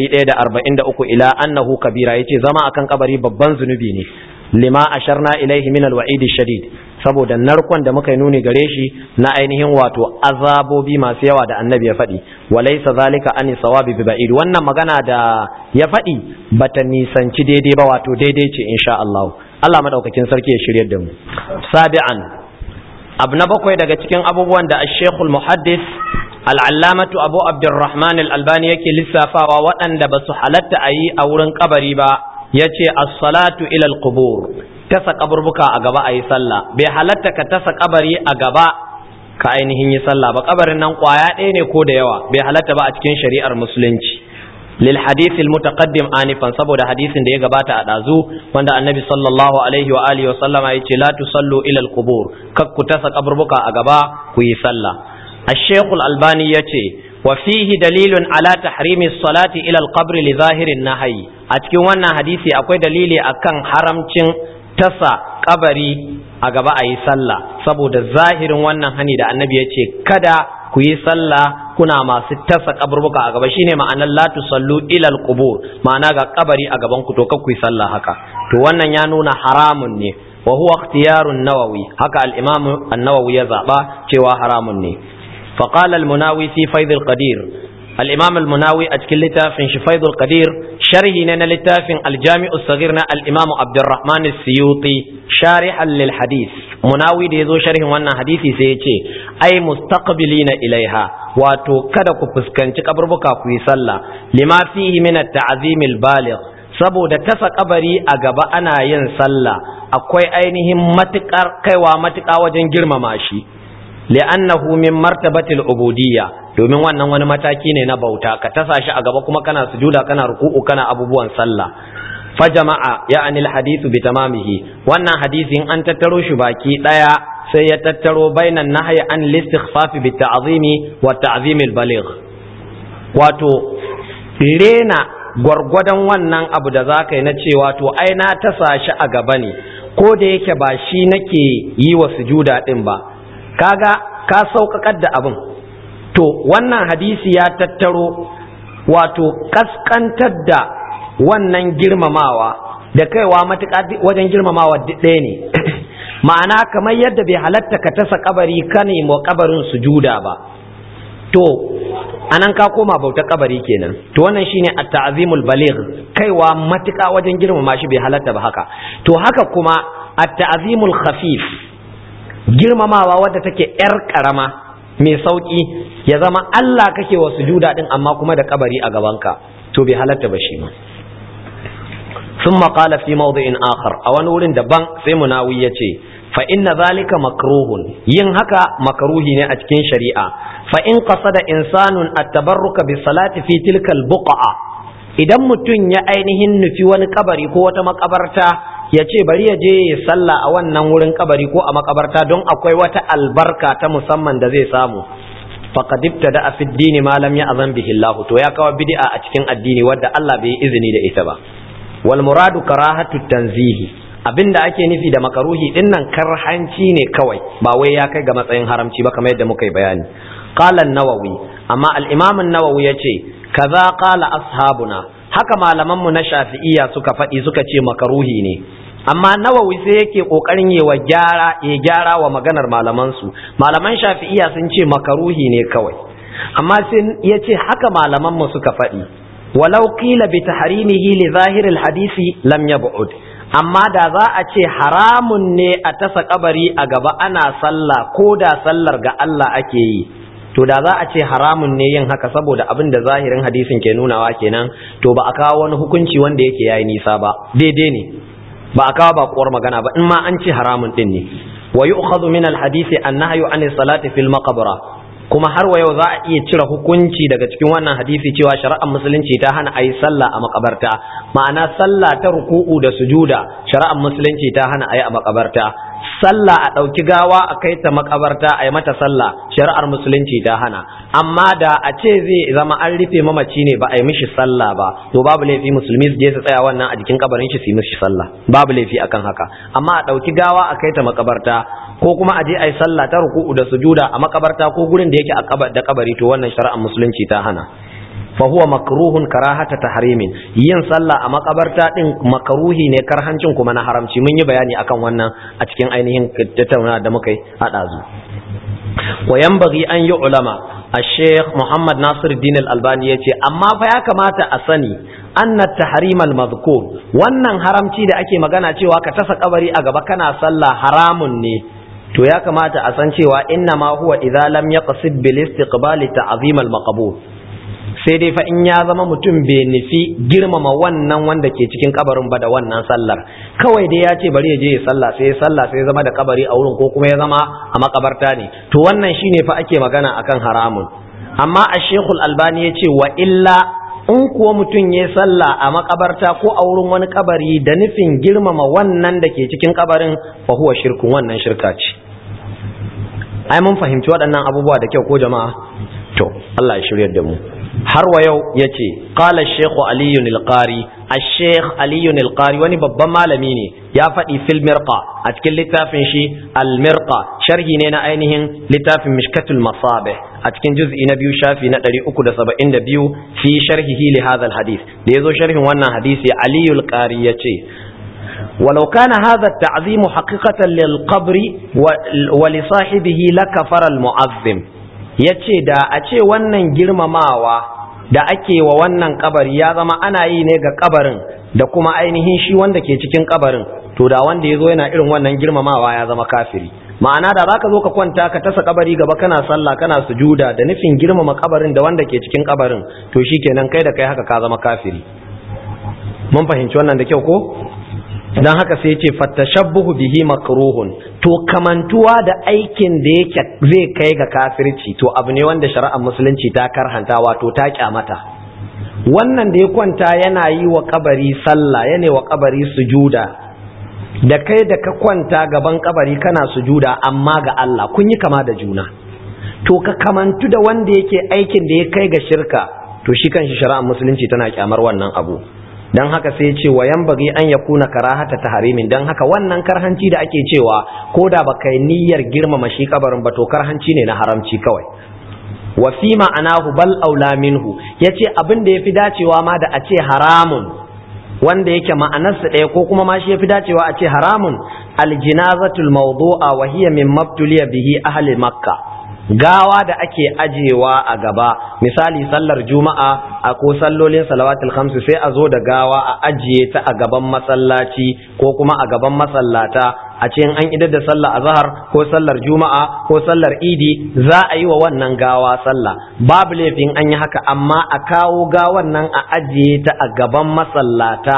143 ila annahu kabira yace zama akan kabari babban zunubi ne lima asharna ilaihi min alwa'id shadid saboda narkon da muka yi nuni gare shi na ainihin wato azabobi masu yawa da annabi ya faɗi walaysa zalika ani sawabi bi ba'id wannan magana da ya faɗi bata nisanci daidai ba wato daidai ce insha Allah Allah madaukakin sarki ya shiryar da mu sabi'an abu na bakwai daga cikin abubuwan da ashekul muhaddis al'allamatu abu abdurrahman al'albani yake lissafawa waɗanda ba su halatta a yi a wurin kabari ba ya ce as-salatu ilal qubur tasa kaburbuka a gaba a yi sallah bai halatta ka tasa kabari a gaba ka ainihin yi sallah ba kabarin nan kwaya ɗaya ne ko da yawa bai halatta ba a cikin shari'ar musulunci للحديث المتقدم آنفا saboda hadisin da ya gabata a ɗazu wanda annabi sallallahu alaihi wa alihi wa sallama ya ce la tusallu ila al-qubur kak ku tasa kaburbuka a gaba ku yi sallah الشيخ الألباني يتي وفيه دليل على تحريم الصلاة إلى القبر لظاهر النهي أتكون وانا حديثي أكوي دليلي أكن حرمتين تسا قبري أقبا أي صلى سبو دا ظاهر وانا هني دا النبي يتي كدا ku yi sallah kuna masu tasa kaburbuka a gaba shine ma'anar la tusallu ila alqubur ma'ana ga kabari a gaban ku to kar ku yi sallah haka to wannan ya nuna haramun ne wa huwa ikhtiyarun nawawi haka al-imam an-nawawi ya zaba cewa haramun ne fa qala al-munawi fi faid al-qadir al-imam al-munawi a cikin littafin shi faid al-qadir sharhi ne na littafin al-jami' as-saghir na al-imam abdurrahman as-suyuti sharihan lil hadith munawi da yazo sharhin wannan hadisi sai ya ce ai mustaqbilina ilaiha wato kada ku fuskanci kaburbuka ku yi sallah lima fihi min at-ta'zim al-baligh saboda tasa kabari a gaba ana yin sallah akwai ainihin matukar kaiwa matuka wajen girmama shi li'annahu min martabatil ubudiyya domin wannan wani mataki ne na bauta ka tasa shi a gaba kuma kana sujuda kana ruku'u kana abubuwan sallah fajama'a ya'ani alhadithu bi tamamihi wannan hadisin an tattaro shi baki daya sai ya tattaro bainan nahyi an listighfaf bi ta'zimi wa ta'zim albaligh wato rena gwargwadon wannan abu da zaka yi na cewa to ai na tasa shi a gaba ne ko da yake ba shi nake yi wa sujuda din ba kaga ka sauƙaƙar da abin to wannan hadisi ya tattaro wato kaskantar da wannan girmamawa da kaiwa matuƙa wajen girmamawa ɗaya ne ma'ana kamar yadda bai halatta ka tasa kabari ka nemo kabarin sujuda ba to anan ka koma bauta kabari kenan to wannan shine at-ta'zimul baligh kaiwa matuƙa wajen girmama shi bai halatta ba haka to haka kuma at-ta'zimul khafif girmamawa wadda take yar karama mai sauki ya zama Allah kake wa sujuda din amma kuma da kabari a gabanka to bai halatta ba shi ma ثم قال في موضع آخر أو نور دبان سي مناوي يتي فإن ذلك مكروه ين هكا مكروه أتكين شريعة فإن قصد إنسان التبرك بالصلاة في تلك البقعة idan mutum ya ainihin nufi wani kabari ko wata makabarta ya ce bari ya je ya salla a wannan wurin kabari ko a makabarta don akwai wata albarka ta musamman da zai samu faqad ibtada fi ad-din ma lam ya'zan bihi Allah to ya kawo bid'a a cikin addini wadda Allah bai izini da ita ba wal muradu karahatu tanzihi abinda ake nufi da makaruhi din nan karhanci ne kawai ba wai ya kai ga matsayin haramci ba kamar yadda muka yi bayani qala an-nawawi amma al-imam an-nawawi yace kaza qala ashabuna haka malaman mu na shafi'iyya suka faɗi suka ce makaruhi ne amma nawawi sai yake kokarin yi wa gyara ya gyara wa maganar malaman su malaman shafi'iyya sun ce makaruhi ne kawai amma sai yace haka malaman mu suka faɗi walau qila bi tahrimihi li zahiril hadisi lam yab'ud amma da za a ce haramun ne a tasa kabari a gaba ana sallah ko da sallar ga Allah ake yi to da za a ce haramun ne yin haka saboda abin da zahirin hadisin ke nunawa kenan to ba a kawo wani hukunci wanda yake yayi nisa ba daidai ne ba a kawo bakuwar magana ba in ma an ce haramun din ne wa yu'khadhu min al-hadisi an-nahyu an salati fil maqbara kuma har wa yau za a iya cire hukunci daga cikin wannan hadisi cewa shari'ar musulunci ta hana a yi sallah a makabarta ma'ana sallah ta ruku'u da sujuda shari'ar musulunci ta hana a yi a makabarta sallah a ɗauki gawa a kai ta makabarta a yi mata sallah shari'ar musulunci ta hana amma da a ce zai zama an rufe mamaci ne ba a yi mishi sallah ba to babu laifi musulmi su je su tsaya wannan a jikin kabarin shi su yi mishi sallah babu laifi akan haka amma a ɗauki gawa a kai ta makabarta ko kuma a je a yi sallah ta ruku'u da sujuda a makabarta ko gurin da yake da kabari to wannan shari'ar musulunci ta hana fa huwa makruhun karahata tahrimin yin sallah a makabarta din makruhi ne karhancin kuma na haramci mun yi bayani akan wannan a cikin ainihin tattauna da muka yi hada zu wa yanbaghi an yi ulama الشيخ محمد ناصر الدين الألباني يتي أما فيا كما أسني أن التحريم المذكور wannan haramci da ake magana cewa ka tasa kabari a gaba kana sallah haramun ne to ya kamata a san cewa inna ma huwa idza lam yaqsid bil istiqbali ta'zim al maqbul sai dai fa in ya zama mutum bai nufi girmama wannan wanda ke cikin kabarin ba da wannan sallar kawai dai ya ce bari ya je ya sallah sai ya sallah sai ya zama da kabari a wurin ko kuma ya zama a makabarta ne to wannan shine fa ake magana akan haramun amma a shekul albani ya ce wa illa in kuwa mutum ya sallah a makabarta ko a wurin wani kabari da nufin girmama wannan da ke cikin kabarin fa huwa shirkun wannan shirka ce ai mun fahimci waɗannan abubuwa da kyau ko jama'a to Allah ya shiryar da mu har wa yau yace qala shaykh ali al-qari al-shaykh ali al-qari wani babban malami ne ya faɗi fil mirqa a cikin littafin shi al-mirqa sharhi ne na ainihin littafin mishkatul masabih a cikin juz'i na biyu shafi na 372 fi sharhihi li hadha al-hadith da yazo sharhin wannan hadisi ali al-qari yace ولو كان هذا التعظيم حقيقة للقبر ولصاحبه لكفر المعظم yace da a ce wannan girmamawa da ake wa wannan kabari ya zama ana yi ne ga kabarin da kuma ainihin shi wanda ke cikin kabarin to da wanda ya zo yana irin wannan girmamawa ya zama kafiri ma'ana da zaka zo ka kwanta ka tasa kabari gaba kana sallah kana sujuda da nufin girmama kabarin da wanda ke cikin kabarin to shikenan kai da kai haka ka zama kafiri mun fahimci wannan da kyau ko dan haka sai ce fattashabbuhu bihi makruhun to kamantuwa da aikin da yake zai kai ga kafirci to abu ne wanda shari'ar musulunci ta karhanta wato ta kyamata wannan da ya kwanta yana yi wa kabari sallah yana wa kabari sujuda da kai da ka kwanta gaban kabari kana sujuda amma ga Allah kun yi kama da juna to ka kamantu da wanda yake aikin da ya kai ga shirka to shi kanshi shari'ar musulunci tana kyamar wannan abu dan haka sai ce wa bagi an yakuna karahata tahrimin dan haka wannan karhanci da ake cewa ko da baka yi niyyar girmama shi kabarin ba to karhanci ne na haramci kawai wa fi ma'anahu bal aula minhu yace abin da yafi dacewa ma da a ce haramun wanda yake ma'anarsa ɗaya ko kuma ma shi yafi dacewa a ce haramun aljinazatul mawdu'a wa hiya min mabtuliya bihi ahli makkah gawa da ake ajewa a gaba misali sallar juma'a a ko sallolin salawatul khamsu sai a zo da gawa a ajiye ta a gaban masallaci ko kuma a gaban masallata a ce an idar da sallar azhar ko sallar juma'a ko sallar idi za a yi wa wannan gawa sallah babu laifin an yi haka amma a kawo gawan nan a ajiye ta a gaban masallata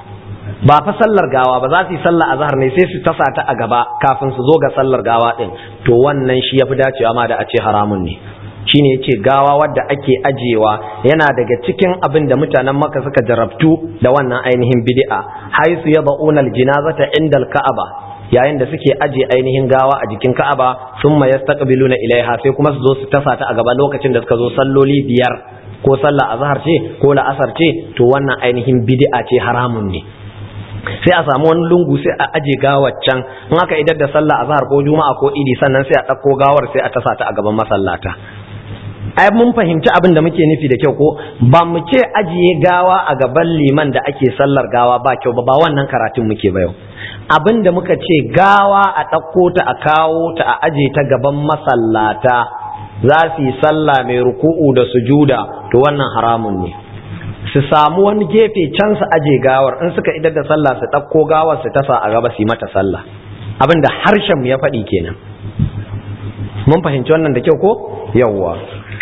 ba fa sallar gawa ba za su yi sallar azhar ne sai su tasa ta a gaba kafin su zo ga sallar gawa din to wannan shi yafi dacewa ma da a ce haramun ne shine yace gawa wadda ake ajewa yana daga cikin abin da mutanen Makka suka jarabtu da wannan ainihin bid'a haisu yad'una aljinazata inda alka'aba yayin da suke aje ainihin gawa a jikin Ka'aba summa yastaqbiluna ilaiha sai kuma su zo su tasa ta a gaba lokacin da suka zo salloli biyar ko sallar azhar ce ko la'asar ce to wannan ainihin bid'a ce haramun ne sai a samu wani lungu sai a aje gawar can in aka idar da sallah a zahar ko juma'a ko idi sannan sai a ɗauko gawar sai a tasa ta a gaban masallata ai mun fahimci abin da muke nufi da kyau ko ba mu ce ajiye gawa a gaban liman da ake sallar gawa ba kyau ba ba wannan karatun muke ba yau abin da muka ce gawa a ɗauko ta a kawo ta a aje ta gaban masallata za su yi sallah mai ruku'u da sujuda to wannan haramun ne su samu wani gefe can su aje gawar in suka idar da sallah su ɗauko gawar su tasa a gaba su yi mata sallah abin da harshen mu ya faɗi kenan mun fahimci wannan da kyau ko yawwa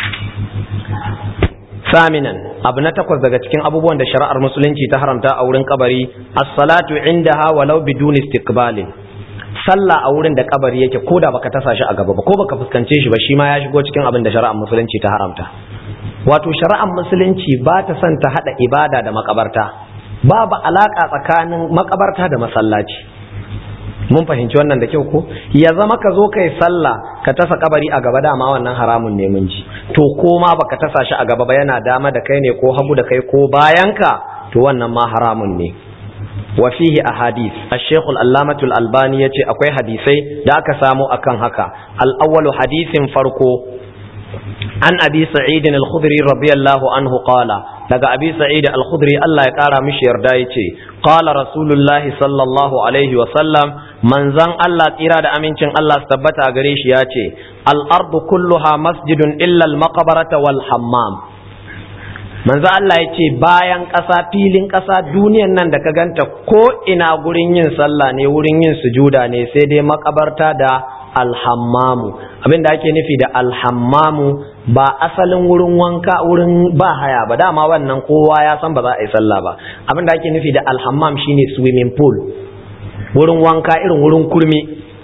saminan abu na takwas daga cikin abubuwan da shari'ar musulunci ta haramta a wurin kabari as-salatu indaha walau bidun istiqbalin sallah a wurin da kabari yake ko da baka tasa shi a gaba ba ko baka fuskance shi ba shi ma ya shigo cikin abin da shari'ar musulunci ta haramta wato shari'ar musulunci ba ta son ta hada ibada da makabarta babu alaka tsakanin makabarta da masallaci mun fahimci wannan da kyau ko ya zama ka zo kai sallah ka tasa kabari a gaba dama wannan haramun ne mun ji to ko ma baka tasa shi a gaba ba yana dama da kai ne ko hagu da kai ko bayanka to wannan ma haramun ne wa fihi ahadith ash-shaykh al-allamah al-albani yace akwai hadisai da aka samu akan haka al-awwalu hadisin farko an abi sa'id al-khudri radiyallahu anhu qala daga abi sa'id al-khudri Allah ya kara mishi yarda yace qala rasulullahi sallallahu alaihi wa sallam manzan Allah tsira da amincin Allah su tabbata gare shi yace al-ardu kulluha masjidun illa al-maqbarata wal hammam manzo Allah ya ce bayan ƙasa filin ƙasa duniyan nan da ka ganta ko ina gurin yin sallah ne wurin yin sujuda ne sai dai makabarta da alhammamu abin da ake nufi da alhammamu ba asalin wurin wanka wurin ba haya ba dama wannan kowa ya san ba za a yi sallah ba abin da ake nufi da alhammam shine swimming pool wurin wanka irin wurin kurmi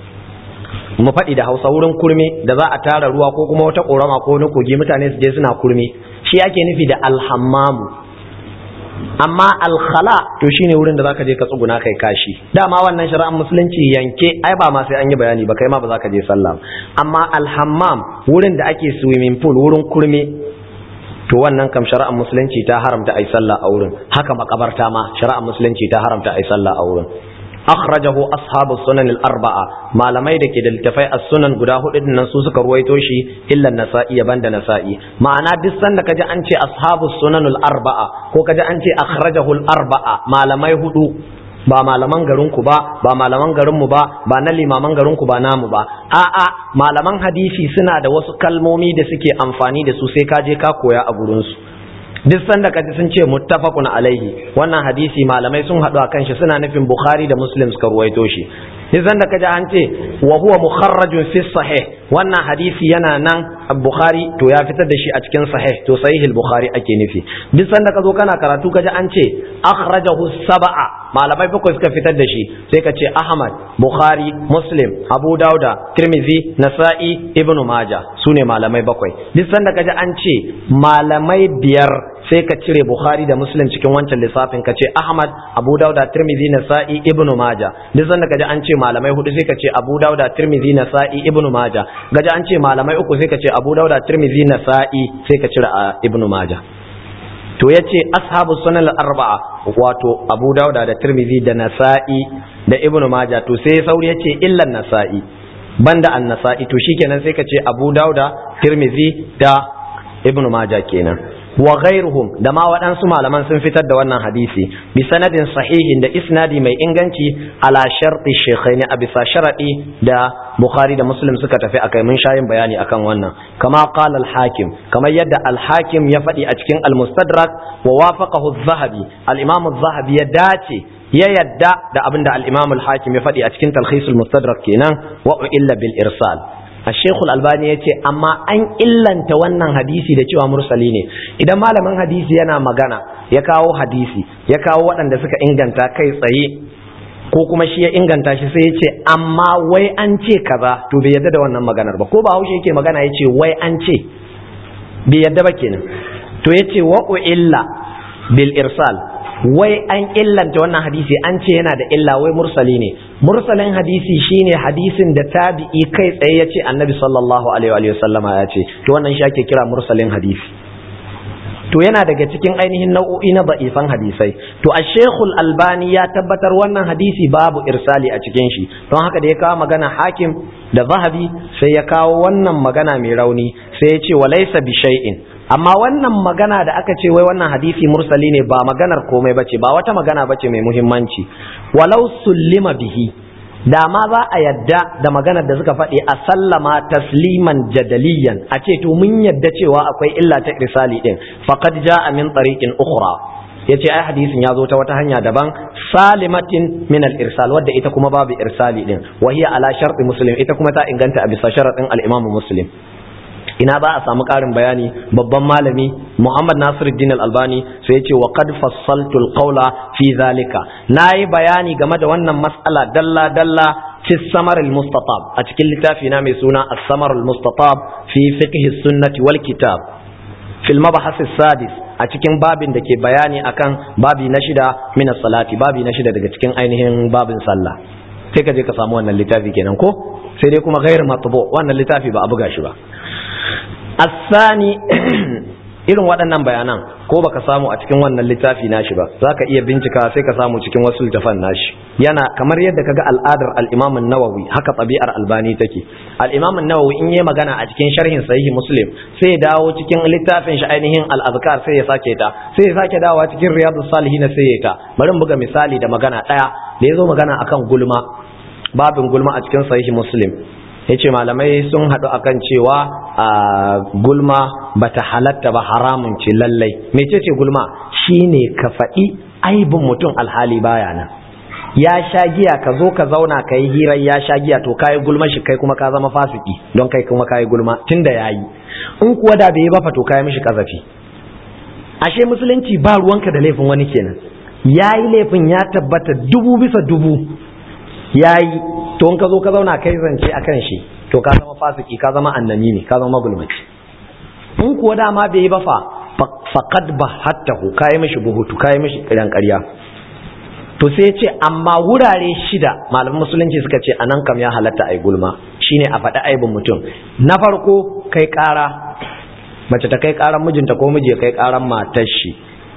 mu faɗi da hausa wurin kurmi da za a tara ruwa ko kuma wata ƙorama ko wani kogi mutane su je suna kurmi shi ake nufi da alhammamu amma alkhala to shine wurin da zaka je ka tsuguna kai kashi dama wannan shari'ar musulunci yanke ai ba ma sai an yi bayani ba kai ma ba za ka je sallah amma alhammam wurin da ake swimming pool wurin kurmi to wannan kam shari'ar musulunci ta haramta ai sallah a wurin haka makabarta ma shari'ar musulunci ta haramta ai sallah a wurin akhrajahu ashabu sunan al-arba'a malamai da ke da littafai as-sunan guda hudu din nan su suka ruwaito shi illa nasa'i banda nasa'i ma'ana duk sanda kaji an ce ashabu sunan al-arba'a ko kaji an ce akhrajahu al-arba'a malamai hudu ba malaman garin ku ba ba malaman garin mu ba ba na limaman garin ku ba namu ba a'a malaman hadisi suna da wasu kalmomi da suke amfani da su sai ka je ka koya a gurin su duk sanda kaji sun ce muttafaqun alaihi wannan hadisi malamai sun haɗu akan shi suna nufin bukhari da muslim suka ruwaito shi duk sanda kaji an ce wa huwa mukharrajun fi sahih wannan hadisi yana nan bukhari to ya fitar da shi a cikin sahih to sahihul bukhari ake nufi duk sanda ka zo kana karatu kaji an ce akhrajahu sab'a malamai bakwai suka fitar da shi sai ka ce ahmad bukhari muslim abu dauda tirmidhi nasa'i ibnu majah sune malamai bakwai duk sanda kaji an ce malamai biyar sai ka cire Bukhari da Muslim cikin wancan lissafin ka ce Ahmad, Abu Dauda, Tirmidhi, Nasa'i, Ibn Majah. Duk sanda kaji an ce malamai hudu sai ka ce Abu Dauda, Tirmidhi, Nasa'i, Ibn Majah. Gaji an ce malamai uku sai ka ce Abu Dauda, Tirmidhi, Nasa'i sai ka cire Ibn Majah. To ya ce ashabu sunan arba'a wato Abu Dauda da Tirmidhi da Nasa'i da Ibn Majah to sai sauri ya ce illan Nasa'i banda an-Nasa'i to shikenan sai ka ce Abu Dauda, Tirmidhi da Ibn Majah kenan. wa ghairuhum da ma waɗansu malaman sun fitar da wannan hadisi bi sanadin sahihin da isnadi mai inganci ala sharti shaykhaini a bisa sharadi da bukhari da muslim suka tafi akai mun shayin bayani akan wannan kama qala al-hakim kamar yadda al-hakim ya faɗi a cikin al-mustadrak wa wafaqahu az-zahabi al-imam az-zahabi ya dace ya yadda da abinda al-imam al-hakim ya faɗi a cikin talkhis al-mustadrak kenan wa illa bil irsal الشيخ الألباني يتي أما أن إلا wannan hadisi da cewa mursali ne idan malamin hadisi yana magana ya kawo hadisi ya kawo waɗanda suka inganta kai tsaye ko kuma shi ya inganta shi sai ya ce amma wai an ce kaza to bai yadda da wannan maganar ba ko ba haushe yake magana ya ce wai an ce bai yadda ba kenan to ya ce wa illa bil irsal wai an illanta wannan hadisi an ce yana da illa wai mursali ne mursalin hadisi shine hadisin da tabi'i kai tsaye ya ce annabi sallallahu alaihi wa sallama ya ce to wannan shi ake kira mursalin hadisi to yana daga cikin ainihin nau'o'i na da'ifan hadisai to a shekul albani ya tabbatar wannan hadisi babu irsali a cikin shi don haka da ya kawo magana hakim da zahabi sai ya kawo wannan magana mai rauni sai ya ce walaisa bi shay'in amma wannan magana da aka ce wai wannan hadisi mursali ne ba maganar komai bace ba wata magana bace mai muhimmanci walau sullima bihi da ma za a yadda da maganar da suka faɗi a sallama tasliman jadaliyan a ce to mun yadda cewa akwai illa ta irsali din faqad jaa min tariqin ukhra yace ai hadisin ya zo ta wata hanya daban salimatin min al-irsal wadda ita kuma babu irsali din wa hiya ala sharti muslim ita kuma ta inganta a bisa sharadin al-imam muslim ina za a samu ƙarin bayani babban malami Muhammad Nasiruddin Al-Albani sai ya ce wa qad fassaltu al-qawla fi zalika nayi bayani game da wannan mas'ala dalla dalla fi samar al-mustatab a cikin littafi na mai suna as-samar al-mustatab fi fiqh sunnati wal kitab fil mabahas sadis a cikin babin da ke bayani akan babi na shida min salati babi na shida daga cikin ainihin babin sallah sai ka je ka samu wannan littafi kenan ko sai dai kuma gairu matbu wannan littafi ba a buga shi ba asani irin waɗannan bayanan ko baka samu a cikin wannan littafi nashi ba zaka iya bincika sai ka samu cikin wasu littafan nashi yana kamar yadda kaga al'adar al-Imam an-Nawawi haka tabi'ar Albani take al-Imam an-Nawawi in yayi magana a cikin sharhin sahihi Muslim sai ya dawo cikin littafin shi ainihin al-Azkar sai ya sake ta sai ya sake dawowa cikin Riyadus Salihin sai ya ta bari mu buga misali da magana daya da yazo magana akan gulma babin gulma a cikin sahihi Muslim yace malamai sun haɗu akan cewa a gulma bata halatta ba haramun ce lallai mecece gulma shine ka faɗi aibin mutum alhali baya nan ya sha giya ka zo ka zauna ka yi hirar ya sha giya to kayi gulma shi kai kuma ka zama fasiki don kai kuma kayi gulma tunda yayi in kuwa da bai yi ba fa to kayi mishi kazafi ashe musulunci ba ruwanka da laifin wani kenan yayi laifin ya tabbata dubu bisa dubu yayi to in ka zo ka zauna kai zance akan shi to ka zama fasiki ka zama annami ne ka zama gulmaci in kuwa dama bai yi ba fa faqad bahattahu kai mishi buhutu kai mishi kiran ƙarya to sai ce amma wurare shida malaman musulunci suka ce anan kam ya halatta ai gulma shine a faɗi aibin mutum na farko kai ƙara mace ta kai ƙaran mijinta ko miji ya kai ƙaran matar shi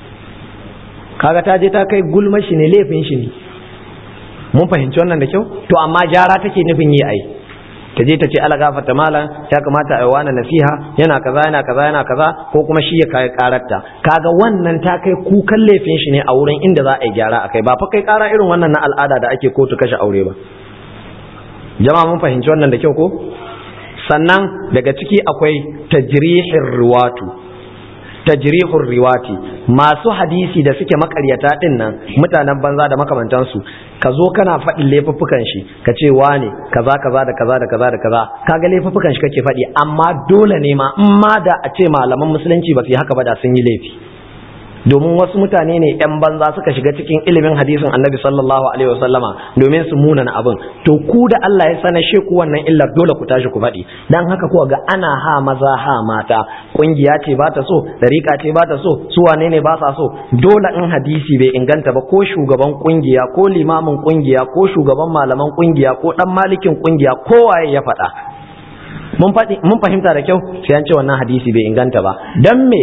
kaga ta je ta kai gulma shi ne laifin shi ne mun fahimci wannan da kyau to amma jara take nufin yi ai ta je ta ce ala gafarta malam ya kamata a yi wani nasiha yana kaza yana kaza yana kaza ko kuma shi ya kai karatta kaga wannan ta kai kukan laifin shi ne a wurin inda za a yi gyara akai ba fa kai kara irin wannan na al'ada da ake kotu kashe aure ba jama'a mun fahimci wannan da kyau ko sannan daga ciki akwai tajrihir riwatu tajrihur riwati masu hadisi da suke makaryata din nan mutanen banza da makamantansu ka zo kana faɗin laifuffukan shi ka ce wane kaza kaza da kaza da kaza da kaza kaga laifuffukan shi kake faɗi amma dole ne ma in ma da a ce malaman musulunci ba su yi haka ba da sun yi laifi domin wasu mutane ne yan banza suka shiga cikin ilimin hadisin annabi sallallahu alaihi wasallama domin su munana abin to ku da Allah ya sanar shi ku wannan illar dole ku tashi ku faɗi dan haka kuwa ga ana ha maza ha mata kungiya ce ba ta so dariƙa ce ba ta so su wane ne ba sa so dole in hadisi bai inganta ba ko shugaban kungiya ko limamin kungiya ko shugaban malaman kungiya ko dan malikin kungiya kowaye ya faɗa mun fahimta da kyau sai an ce wannan hadisi bai inganta ba don me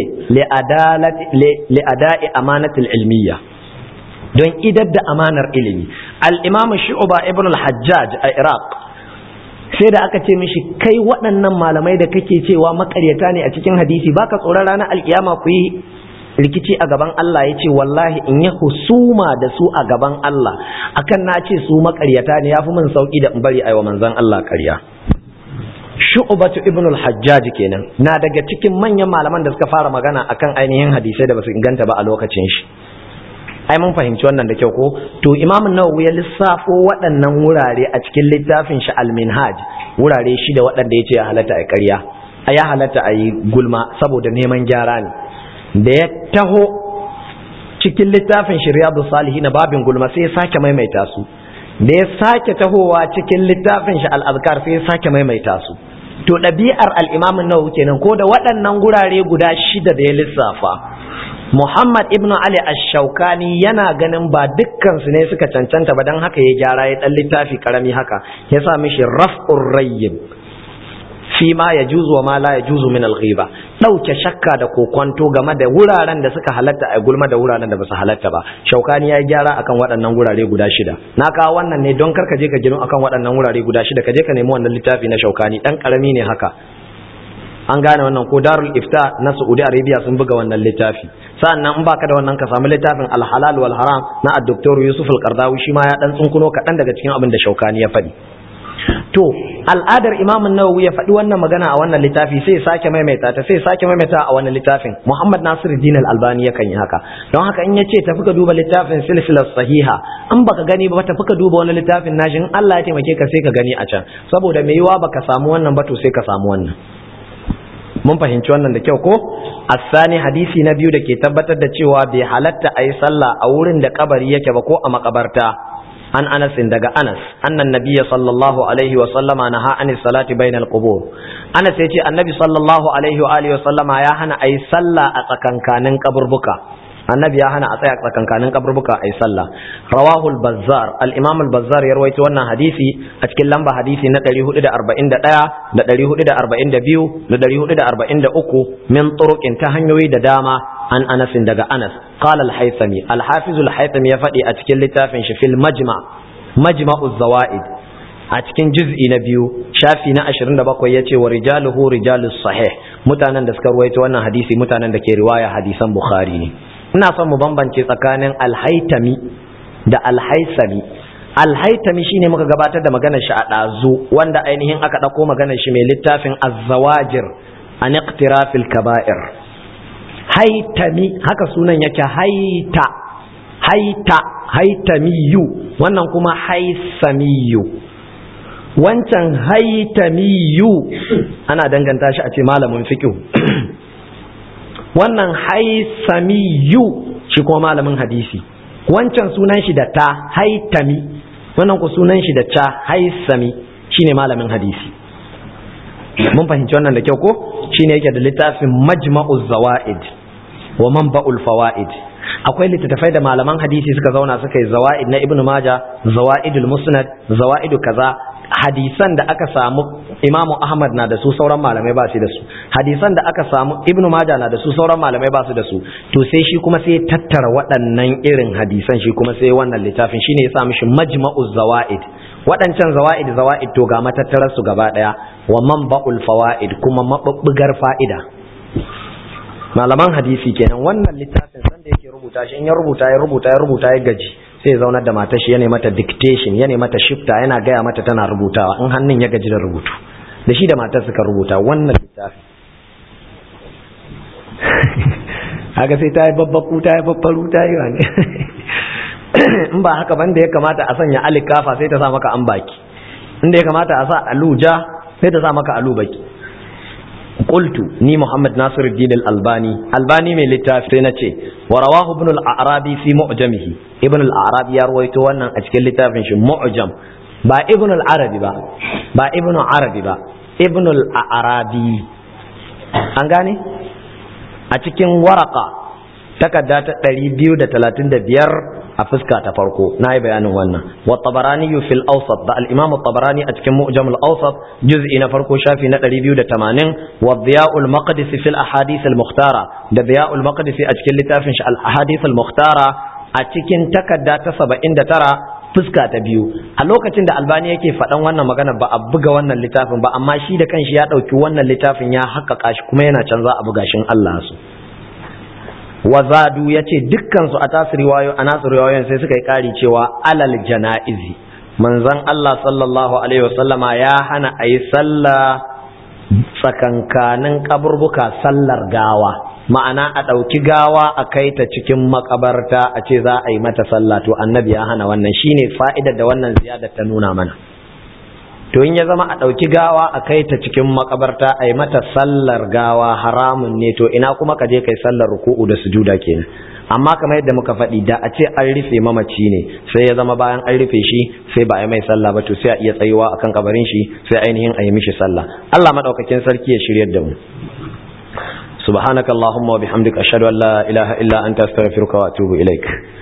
li'ada'i amanatul ilmiya don idar da amanar ilimi al-imam shu'ba ibn al-hajjaj a iraq sai da aka ce mishi kai waɗannan malamai da kake cewa makaryata ne a cikin hadisi baka tsoron ranar alkiyama ku yi rikici a gaban Allah ya ce wallahi in yi husuma da su a gaban Allah akan na ce su makaryata ne ya fi min sauki da in bari aiwa manzon Allah karya shu'batu ibn al-hajjaj kenan na daga cikin manyan malaman da suka fara magana akan ainihin hadisai da basu inganta ba a lokacin shi ai mun fahimci wannan da kyau ko to imam an-nawawi ya lissafo waɗannan wurare a cikin littafin shi al-minhaj wurare shida waɗanda yace ya halatta a ƙarya a ya halatta a yi gulma saboda neman gyara ne da ya taho cikin littafin shi riyadu salihin babin gulma sai ya sake maimaita su da ya sake tahowa cikin littafin shi al-azkar sai ya sake maimaita su to ɗabi'ar al'imamin nawawi kenan ko da waɗannan gurare guda shida da ya lissafa Muhammad ibn Ali ash-Shawkani yana ganin ba dukkansu ne suka cancanta ba don haka ya gyara ya ɗan littafi karami haka ya sa mishi raf'ur rayyib fi ma ya juzu wa ma la ya juzu min al-ghiba dauke shakka da kokwanto game da wuraren da suka halatta a gulma da wuraren da basu halatta ba shaukani ya gyara akan waɗannan wurare guda shida na kawo wannan ne don karka je ka gino akan waɗannan wurare guda shida ka je ka nemi wannan littafi na shaukani dan karami ne haka an gane wannan ko darul ifta na saudi arabia sun buga wannan littafi sa'annan in baka da wannan ka samu littafin al-halal wal haram na ad-doktor yusuf al-qardawi shi ma ya dan tsunkuno kaɗan daga cikin abin da shaukani ya faɗi to al'adar imam nawawi ya faɗi wannan magana a wannan littafi sai sake maimaita ta sai sake maimaita a wannan littafin muhammad nasiruddin al-albani yakan yi haka don haka in yace tafi ka duba littafin silsilar sahiha in baka gani ba tafi ka duba wani littafin nashin Allah ya taimake ka sai ka gani a can saboda me yiwa baka samu wannan ba to sai ka samu wannan mun fahimci wannan da kyau ko asani hadisi na biyu da ke tabbatar da cewa bai halatta a yi sallah a wurin da kabari yake ba ko a makabarta an anas daga anas annan nabiyya sallallahu alaihi wa sallama naha an salati bainal qubur anas yace annabi sallallahu alaihi wa alihi wa sallama ya hana ayi sallah a tsakankanin kaburbuka annabi ya hana a tsaya tsakankanin kaburbuka ayi sallah rawahu al-bazzar al-imam al-bazzar ya rawaito wannan hadisi a cikin lamba hadisi na 441 da 442 da 443 min turuqin ta hanyoyi da dama an anas daga anas qala al-haythami al-hafiz al-haythami ya faɗi a cikin littafin shi fil majma majma'u zawaid a cikin juz'i na biyu shafi na 27 yace wa rijaluhu rijalus sahih mutanen da suka ruwaito wannan hadisi mutanen da ke riwaya hadisan bukhari ne ina son mu bambance tsakanin al-haythami da al-haythami al-haythami shine muka gabatar da maganar shi a dazu wanda ainihin aka dauko maganar shi mai littafin az-zawajir an iqtirafil kaba'ir haitami haka sunan yake haita haita haitamiyu wannan kuma haisamiyu wancan haitamiyu ana danganta shi a ce malamin fiqh wannan haisamiyu shi kuma malamin hadisi wancan sunan shi da ta haitami wannan ku sunan shi da ta haisami shine malamin hadisi mun fahimci wannan da kyau ko shine yake da littafin majma'uz zawaid wa manba'ul fawaid akwai littattafai da malaman hadisi suka zauna suka yi zawaid na ibnu maja zawaidul musnad zawaidu kaza hadisan da aka samu imamu ahmad na da su sauran malamai ba su da su hadisan da aka samu ibnu maja na da su sauran malamai ba su da su to sai shi kuma sai tattara waɗannan irin hadisan shi kuma sai wannan littafin shine ya sa mishi majma'uz zawaid waɗancan zawa'id zawa'id to ga matattarar su gaba ɗaya wa manba'ul fawaid kuma mabubbugar fa'ida malaman hadisi kenan wannan littafin san da yake rubuta shi in ya rubuta ya rubuta ya rubuta ya gaji sai ya zaunar da matar shi yana mata dictation yana mata shifta yana gaya mata tana rubutawa in hannun ya gaji da rubutu da shi da matar suka rubuta wannan littafin haka sai ta yi babbaku ta yi babbaru ta yi wani in ba haka banda ya kamata a sanya alikafa sai ta sa maka an baki inda ya kamata a sa aluja sai ta sa maka alu baki qultu ni muhammad nasiruddin al-albani albani mai littafi sai nace wa rawahu ibn al-arabi fi mu'jamihi ibn al-arabi ya rawaito wannan a cikin littafin shi mu'jam ba ibn al-arabi ba ba ibn arabi ba ibn al-arabi an gane a cikin waraka takarda ta 235 a fuska ta farko na yi bayanin wannan wa tabarani fil awsat da al-imam tabarani a cikin mu'jam al-awsat juz'i na farko shafi na 280 wa diya'ul maqdisi fil ahadith al-mukhtara da diya'ul maqdisi a cikin littafin shi al-ahadith al-mukhtara a cikin takarda ta 79 fuska ta biyu a lokacin da albani yake faɗan wannan magana ba a buga wannan littafin ba amma shi da kanshi ya ɗauki wannan littafin ya haƙaƙa shi kuma yana canza a buga shin Allah su wazadu ya ce dukkansu a tasu riwayo a nasu riwayoyin sai suka yi ƙari cewa alal jana'izi manzon Allah sallallahu alaihi wasallama ya hana a yi sallah tsakankanin kaburbuka sallar gawa ma'ana a ɗauki gawa a kai ta cikin makabarta a ce za a yi mata sallah to annabi ya hana wannan shine fa'idar da wannan ziyadar ta nuna mana to in ya zama a ɗauki gawa a kai ta cikin makabarta a yi mata sallar gawa haramun ne to ina kuma ka je kai sallar ruku'u da sujuda kenan amma kamar yadda muka faɗi da a ce an rufe mamaci ne sai ya zama bayan an rufe shi sai ba a yi mai sallah ba to sai a iya tsayuwa akan kabarin shi sai ainihin a yi mishi sallah Allah madaukakin sarki ya shiryar da mu سبحانك اللهم وبحمدك أشهد أن لا إله إلا أنت أستغفرك وأتوب إليك